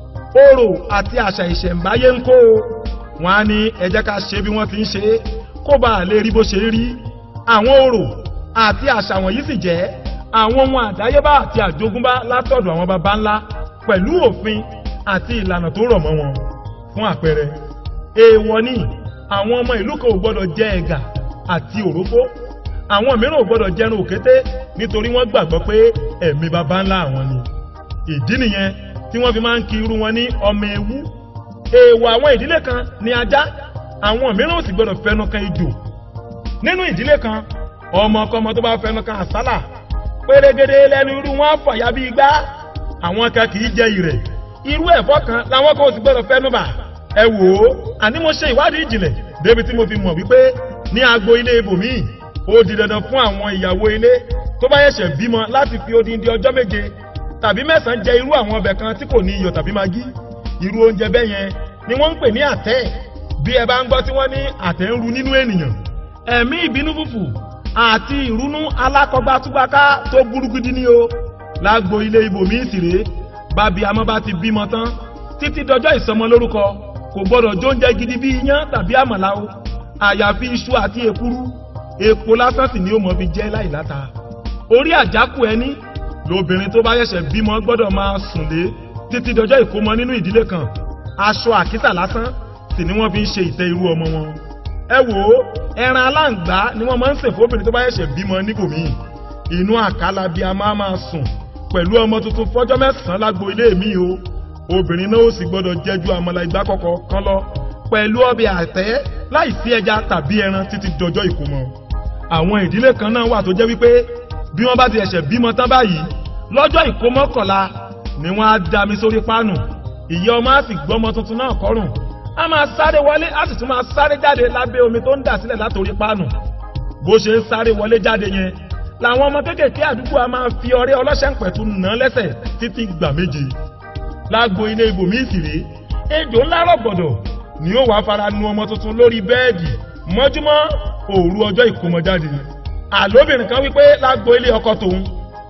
orò àti àṣà ìṣẹ̀ǹbáyé ń kó o wọn á ní ẹ jẹ́ ká ṣe bí wọ́n ti ń ṣe é kó bá a lè rí bó ṣe rí àwọn orò àti àṣà wọ̀nyí sì jẹ́ àwọn ohun àdáyébá àti àjogúnbá látọ̀dọ̀ àwọn baba ńlá pẹ̀lú òfin àti ìlànà tó rọ̀ mọ́ wọn fún àpẹẹrẹ èèwọ̀ ni àwọn ọmọ ìlú kan ò gbọ́dọ̀ jẹ ẹ̀gà àti òrófó àwọn mìíràn ò gbọ́dọ̀ jẹrun òkété nítorí wọ́n gbàgbọ́ pé ẹ̀mí baba ńlá àwọn ni ìdí nìyẹn tí wọ́n fi máa ń kí irú wọn ní ọmọ ewu èèwọ̀ àwọn ìdílé kan ní ajá àwọn mìíràn ò sì gbọdọ̀ fẹnu kan ejò nínú ìdílé kan ọmọ ọkọmọ tó bá fẹnu kan àsálà pérégede lẹnu irú wọn fọyà bí igbá àwọn kan kì í jẹ ìrẹ̀ irú ẹ̀fọ́ kan làwọn kan ò sì gbọdọ̀ fẹnu bà ẹ wò ó àní mo ṣe ìwádìí ìjìnlẹ̀ débi tí mo fi mọ̀ wípé ní agbo ilé ibòmíì ó di dandan fún àwọn ìyàwó ilé tó bá yẹ̀ṣẹ̀ bímọ láti fi odindi ọjọ́ méje tàbí mẹ́sàn-án jẹ irú àwọn ọbẹ̀ kan tí kò ní iyọ̀ tàbí magí irú oúnjẹ bẹ́ẹ̀ yẹn ni wọ́n ń pè ní àtẹ́ bí ẹ bá ń gbọ́ tí wọ́n ní àtẹ́ ń ru nínú ènìyàn ẹ̀mí ìbínú fùfù àti ìrúnú alákọ̀gbátúgbáká tó burúkúdí ní o lágbo ilé ibòmí ìsìrè bábi amọ́ bá ti bímọ tán títí dọjọ́ ìsọmọ lórúkọ kò gbọ́dọ̀ jóúnjẹ gidi bí iyán tàbí àmàlà o àyàfi iṣu àti èkuru epo lásán sì ni ó mọ̀ fi jẹ́ láìláta orí àjákù ẹni lóbìnrin tó bá yẹ̀ṣẹ̀ bímọ gbọ́dọ̀ máa sùn lé títí dọjọ́ ìkómọ nínú ìdílé kan aṣọ àkísà lásán sì ni wọ́n fi ń ṣe ìtẹ́ irú ọmọ wọn. ẹ wò ó ẹran aláǹgbá ni wọ́n máa ń sè fóbìnrin tó bá yẹ̀ṣẹ̀ bímọ níbòmíì inú àkàlà bí a máa máa sùn pẹ̀lú ọmọ tuntun fọ́jọ́ mẹ́sàn-án lágbo ilé mi o obìnrin náà ó sì gbọ́dọ̀ jẹ́jú àmàlà ìgbà kọ̀kọ̀ kan lọ pẹ̀lú ọbẹ̀ àtẹ́ láì sí ẹja tàbí ẹran títí dọjọ́ ìkómọ. àwọn ìdílé kan náà wà tó jẹ́ wípé bí wọ́n bá ti ẹ̀ṣẹ̀ bímọ tán báyìí lọ́jọ́ ìkómọkànlá ni wọ́n á dami sórí páànù ìyá ọmọ á sì gbọ́mọ tuntun náà kọ́rùn á máa sáré wọlé á sì tún máa sáré jáde lábẹ́ omi tó ń dà sílẹ̀ látòrí páànù bó ṣe ń sáré wọlé jáde yẹn làwọn ọmọ kéékèèké àdúgbò á máa fi ọrẹ́ ọlọ́ṣẹ́ ń pẹ̀tù nà lẹ́sẹ̀ títí gbà méje lágbo ilé ibòmí ìsìrè ejò ńlá rọ̀gbọ̀dọ̀ ni ó wàá fara nu ọmọ tuntun lórí bẹ́ẹ̀dì mọ́júmọ́ òru ọjọ́ ìkómọjáde àlóbìnrin kan wípé lágbo ilé ọkọ tòun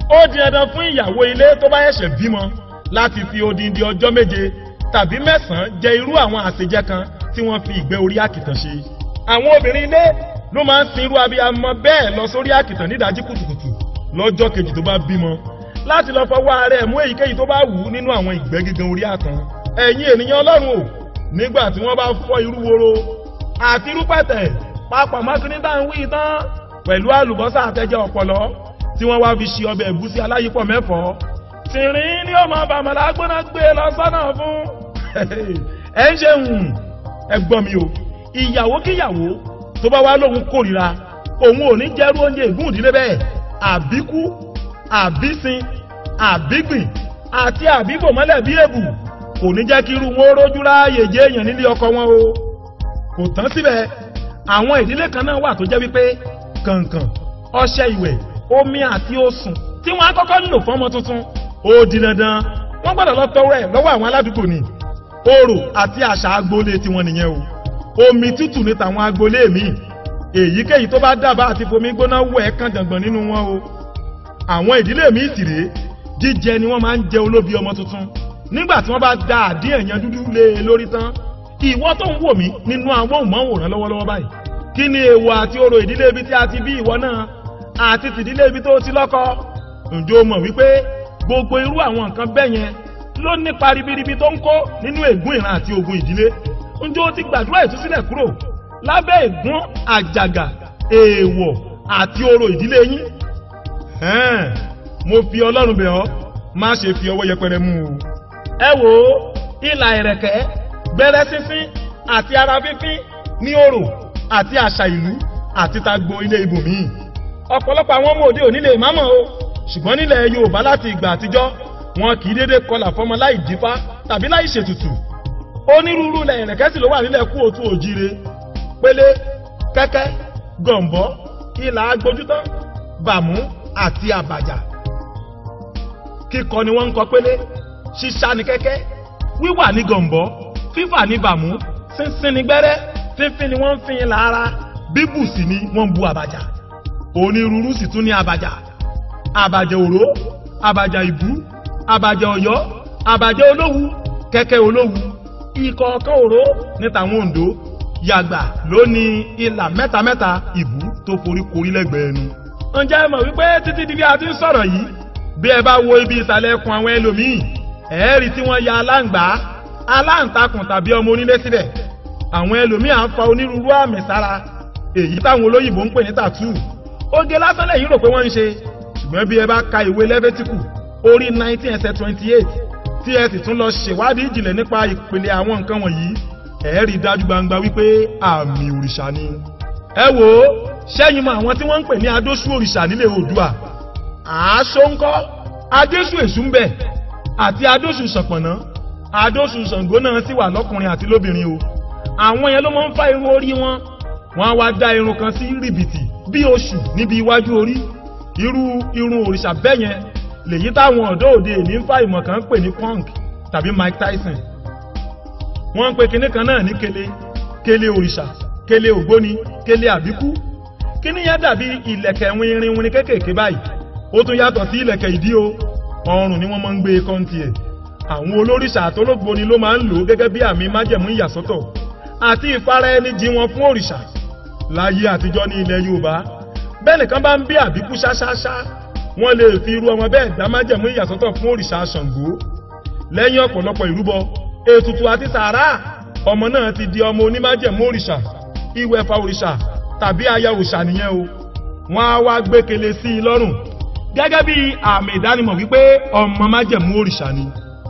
ó di dandan fún ìyàwó ilé tó bá ṣẹ̀ṣẹ̀ bímọ láti fi odindi ọjọ́ méje tàbí mẹ́sàn-án jẹ irú àwọn àṣejẹ kan tí wọ́n fi ìgbẹ́ orí àkìtàn ṣe. àwọn obìnrin ilé ló máa ń sin irú abiyamọ bẹ́ẹ̀ lọ sórí àkìtàn nídàájí kùtùkùtù lọ́jọ́ kejì tó bá bímọ láti lọ fọwọ́ ara ẹ̀ mú èyíkéyìí tó bá wù ú nínú àwọn ìgbẹ́ gígan orí àtàn. ẹ̀yin ènìyàn ọlọ́run o nígbà tí wọ́n bá fọ́ irú woro àti irú pẹ̀tẹ̀ papọ̀ mọ́kìnrin tá à ń wí tán pẹ̀lú àlùbọ́sà àtẹ̀jẹ́ ọ̀pọ̀lọ́ tí wọ́n wá fi ṣe ọbẹ̀ ẹ̀gúsí aláyípọ̀ mẹ́fọ́ tìrín ní ọmọ bàmàlà gbọ́nà gbé lọ sọ́nà fún ẹ ń ṣe hùn ẹ gbọ́ mi o ìyàwó kíyàwó tó bá wá lóhun kórìíra òun ò ní jẹ́rú oúnjẹ ìgún ìdílé bẹ́ẹ̀ àbíkú àbísin àbígbìn àti àbíbò mọ́lẹ̀ bí èbù kò ní jẹ́ kí irú wọn rójú ráàyè jẹ́ èèyàn nílé ọkọ wọn o kò tán síbẹ̀ àwọn ìdílé kan náà wà tó jẹ́ wípé kànkàn ọṣẹ ìwẹ̀ omi àti osùn tí wọ́n á kọ́kọ́ lò fọ́mọ tuntun ó di dandan wọ́n gbọ́dọ̀ lọ tọrọ ẹ̀ lọ́wọ́ àwọn aládùúgbò ni orò àti àṣà agboolé tiwọn nìyẹn o omi tútù ní tàwọn agboolé míì èyíkéyìí tó bá dábàá àti fomi gbóná wẹ̀ kàn jàngbọ̀n nínú wọn o àwọn ìdílé míì sì rèé jíjẹ ni wọ́n máa ń jẹ olóbi ọmọ tuntun nígbà tí wọ́n bá da àdín ẹ̀yàn dúdú lé e lórí tán ìwọ tó ń wò mí nínú amóhùnmáwòrán lọ́wọ́lọ́wọ́ báyìí kí ni èèwọ̀ àti orò ìdílé ibi tí a ti bí ìwọ náà àti tìdílé ibi tó ti lọ́kọ ǹjẹ́ o mọ̀ wípé gbogbo irú àwọn nǹkan bẹ́ẹ̀ yẹn ló nípa ribiribi tó ń kó nínú ègún ìran àti ogun ìdílé ǹjẹ́ o ti gbàdúrà ìtúsílẹ̀ kúrò lábẹ́ ègún àjàgà èèwọ̀ àti orò ìdílé yín ẹ̀ẹ́n mo fi ọlọ́run bẹ̀ ọ́ má ṣe fi ọwọ́ yẹpẹrẹ mú o ẹ wò ó ìlà ẹ̀rẹ̀kẹ́ gbẹ́rẹ́ sínsín àti ara fífín ní orò àti àṣà ìlú àti tagbo ilé ibòmíì ọ̀pọ̀lọpọ̀ àwọn ọmọ òde òní lè má mọ̀ o ṣùgbọ́n nílẹ̀ yorùbá láti ìgbà àtijọ́ wọn kì í dédé kọlà fọmọ láì dífá tàbí láì ṣètùtù onírúurú ilẹ̀ ìrẹ̀kẹ́sì ló wà nílẹ̀ kú òtún òjire pélé kẹ́kẹ́ gọ̀m̀bọ́ ìlà agbójútán bàmú àti àbàjá kíkọ ni wọ́n ń kọ pélé ṣíṣá ni kẹ́kẹ́ wíwà ní gọ̀m̀bọ́ fífà ní bàmú sínsín ní gbẹ́rẹ́ fífín ni wọ́n ń fin lára bíbù sì ni wọ́n ń bu àbàjá onírúurú sì tún ní àbàjá àbàjá òró àbàjá ìbú àbàjá ọ̀yọ́ àbàjá olówu kẹ́kẹ́ olówu ìkọ̀ọ̀kan òró ní tàwọn òǹdó yàgbà ló ní ìlà mẹ́tamẹ́ta ìbú tó forí korí lẹ́gbẹ̀ẹ́ ẹnu. ǹjẹ́ ẹ mọ̀ wípé títí di bí a ti ń sọ̀rọ̀ yìí bí ẹ bá wo ibi ìsàlẹ̀ ẹkùn àwọn ẹlòmíì ẹ̀ẹ́rì tí wọ́n ya aláǹgbá aláǹtakùn tàbí ọmọ onílé síbẹ̀ àwọn ẹlòmíì à ń fa onírúurú àmì sára èyí táwọn olóyìnbó ń pè ní tàtú oge lásán lẹ́yìn rò pé wọ́n ń ṣe ṣùgbọ́n bí ẹ bá ka ìwé lẹ́fẹ́tíkù orí nineteen ẹsẹ̀ twenty eight tí ẹ sì tún lọ ṣèwádìí ìjìnlẹ̀ nípa ìpele àwọn nǹkan wọ̀nyí ẹ rí dájú gbangba wípé àmì òrìṣà ni. ẹ wò ó ṣẹ́yìn mọ àwọn tí wọ́n ń pè ní adóṣù òrìṣà nílẹ̀ oòdùà àásó ńkọ́ adóṣù èṣù ń bẹ àti adóṣù ṣànpọ̀nná adóṣù ṣàngó náà sì wà lọ́kùnrin àti lóbìnrin o àwọn yẹn ló máa ń fa irun orí wọn wọn á wá dá irun kan sí rìbìtì bí oṣù níbi iwájú orí irú irun òrìṣà bẹ́ẹ̀ yẹn lèyí táwọn ọ̀dọ́ òde èmi ń fa ìmọ̀ kan ń pè ní punk tàbí mike tyson wọ́n ń pe kinní kan náà ní kele kele òrìṣà kele ògbóni kele àbíkú kinní yẹn dàbí ìlẹ̀kẹ̀ winrin winrin kéékèèké báyìí ó tún yàtọ̀ sí ìlẹ̀kẹ̀ ìdí o ọrùn ni wọ́n máa ń gbé kọ́ńtì ẹ̀ àwọn olóríṣà àtológboni ló máa ń lò ó gẹ́gẹ́ bí àmì májẹ̀mú ìyàsọ́tọ̀ àti ìfara ẹni jí wọn fún òrìṣà láyé àtijọ́ ní ilẹ̀ yorùbá bẹ́ẹ̀ nìkan bá ń bí àbíkú ṣáṣáṣá wọ́n lè fi irú ọmọ bẹ́ẹ̀ dá májẹ̀mú ìyàsọ́tọ̀ fún òrìṣà ṣàngó lẹ́yìn ọ̀pọ̀lọpọ̀ ìrúbọ ètùtù àti sàárà ọmọ náà ti di ọmọ onímájẹ̀mú òrìṣà ìwẹ̀fà òrìṣà tàbí aya òrìṣà nìyẹn o wọ́n á wá gbẹ́kẹ̀lé sí i lọ́rùn gẹ́gẹ́ bí àmì ìdánimọ̀ wípé ọmọ májẹ̀mú òrìṣà ni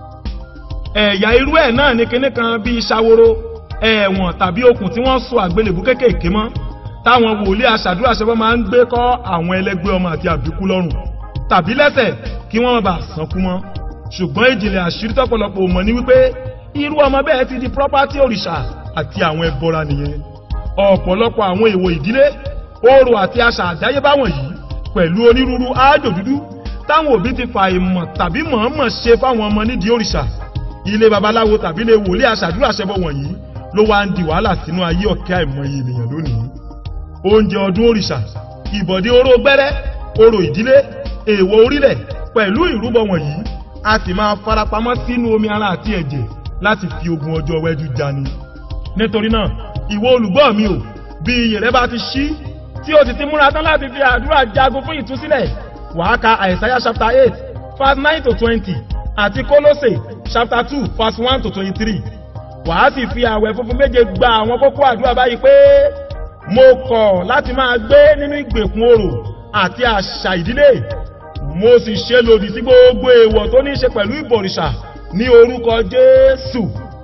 ẹ̀yà irú ẹ̀ náà ní kinní kan bíi ṣàwòrò ẹ̀wọ̀n tàbí okùn tí wọ́n so àgbélébú kéékèèké mọ́ táwọn wòlíì aṣàdúrà ṣẹbọ́ máa ń gbé kọ́ àwọn ẹlẹgbẹ́ ọmọ àti àbíkú lọ́rùn tàbí lẹ́sẹ̀ kí wọ́n má bàa sánkú mọ́ ṣùgbọ́n ìjìnlẹ̀ àṣírí tọ́pọ̀lọpọ̀ mọ̀ ní wípé irú ọmọ bẹ́ẹ̀ ti di property òrìṣà àti àwọn ẹbọra nìyẹn ọ̀pọ̀lọpọ̀ àwọn èèwọ̀ ìdílé orò àti àṣà àdáyébá wọ̀nyí pẹ̀lú onírúurú áájò dúdú táwọn òbí ti fa ìmọ̀ tàbí mọ̀ọ́mọ̀ ṣe fáwọn ọmọ nídìí òrìṣà ilé babaláwo tàbí ilé wòlíì aṣàdúrà ṣẹbọ wọ̀nyí ló wá ń di wàhálà sínú ayé ọ̀kẹ́ àìmọye ènìyàn lónìí oúnjẹ ọdún òrìṣà ìbọ̀dé oró gbẹ́rẹ́ orò ìdílé èèwọ̀ orílẹ̀ pẹ̀lú ìrúbọ wọ̀nyí a sì máa farapamọ́ sínú omi ara àti ẹ̀jẹ̀ láti fi ogun ọjọ́ wẹ́jú jani nítorí náà ìwọ olùgbọ́ mi ò bí iyè rẹ bá ti ṣí tí o sì ti múra tán láti fi àdúrà jagun fún ìtúsílẹ̀ wàá ka àìsáyà chapter eight verse nine to twenty àti kólósè chapter two verse one to twenty-three wàá sì fi àwẹ̀ funfun méje gba àwọn kókó àdúrà báyìí pé mo kọ̀ láti máa gbé nínú ìgbèkùn orò àti àṣà ìdílé mo sì ṣe lòdì sí gbogbo èèwọ̀ tó ní í ṣe pẹ̀lú ìbọ̀rìṣà ní orúkọ jésù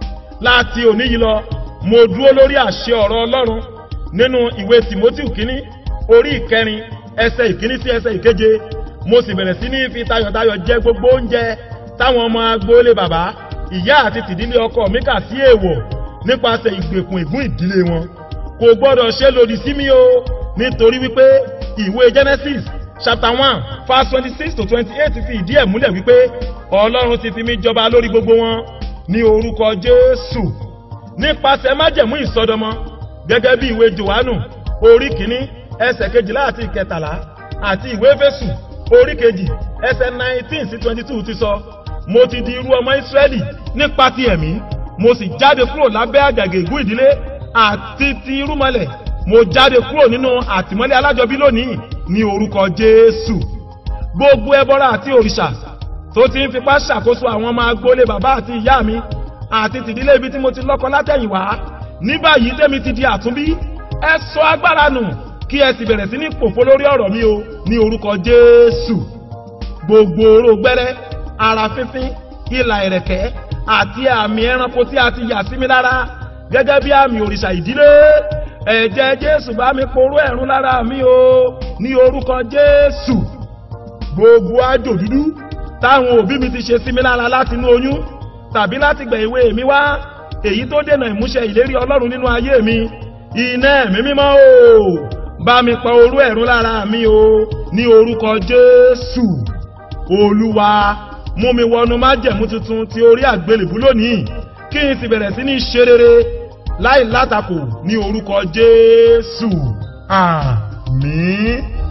láti òní yìí lọ mo dúró lórí àṣẹ ọ̀rọ̀ ọlọ́run nínú ìwé timothy kínní orí ìkẹrin ẹsẹ ìkíní sí ẹsẹ ìkeje mo sì bẹ̀rẹ̀ sí ní fi tayọ̀tayọ̀ jẹ gbogbo oúnjẹ táwọn ọmọ agboolé bàbá ìyá àti tìdílé ọkọ mi kà sí èèwọ̀ nípasẹ̀ ìgbèkùn ìgún ìdílé wọn kò gbọ́dọ̀ ṣe lòdì sí mi o nítorí wípé ìwé genesis chapter one verse twenty-six to twenty-eight fi ìdí ẹ̀ múlẹ̀ wípé ọlọ́run ti fi mí jọba lórí gbogbo wọn ní orúkọ jésù nípasẹ̀ májẹ̀mú ìsọdọmọ gẹ́gẹ́ bí ìwé johannu orí kìíní ẹsẹ̀ kejìlá àti ìkẹtàlá àti ìwé fésù orí kejì ẹsẹ̀ nineteen sí twenty two ti sọ mo ti di irú ọmọ ìsírẹ́lì nípa ti ẹ̀mí mo sì jáde kúrò lábẹ́ àjàgà ègún ìdílé àti ti irúmọlẹ̀ mo jáde kúrò nínú àtìmọ́lé alájọbí lónìí ní orúkọ jésù gbogbo ẹbọra àti òrìṣà tó ti ń fipá ṣàkóso àwọn ọmọ agbólé bàbá àti ìyá mi àti tìdílé ibi tí mo ti lọ́kọ látẹ̀yìnwá ní báyìí tẹ́mi ti di àtúnbí ẹ sọ agbára nù kí ẹ sì bẹ̀rẹ̀ sí ní pòfo lórí ọ̀rọ̀ mi o ní orúkọ jésù gbogbo oró gbẹ́rẹ́ ara fífín ìlà ẹ̀rẹ̀kẹ́ àti àmì ẹranko tí a ti yà sí mi lára gẹ́gẹ́ bí àmì òrìṣà ìdílé ẹ̀jẹ̀ jésù bá mi poró ẹ̀rún lára mi o ní orúkọ jésù gbogbo àjò dúdú táwọn òbí mi ti ṣe sí mi lára láti inú oyún tàbí láti gbẹ̀ ìwé mi wá èyí tó dènà ìmúṣẹ ìlérí ọlọ́run nínú ayé mi iná ẹ̀mí mímọ́ o bá mi pa orú ẹ̀rún lára mi o ní orúkọ jésù olúwa mú mi wọnú májẹ̀mú tuntun ti orí àgbélébú lónìí kí n sì bẹ̀rẹ̀ sí ní ṣe rere láì látakò ní orúkọ jésù àmín.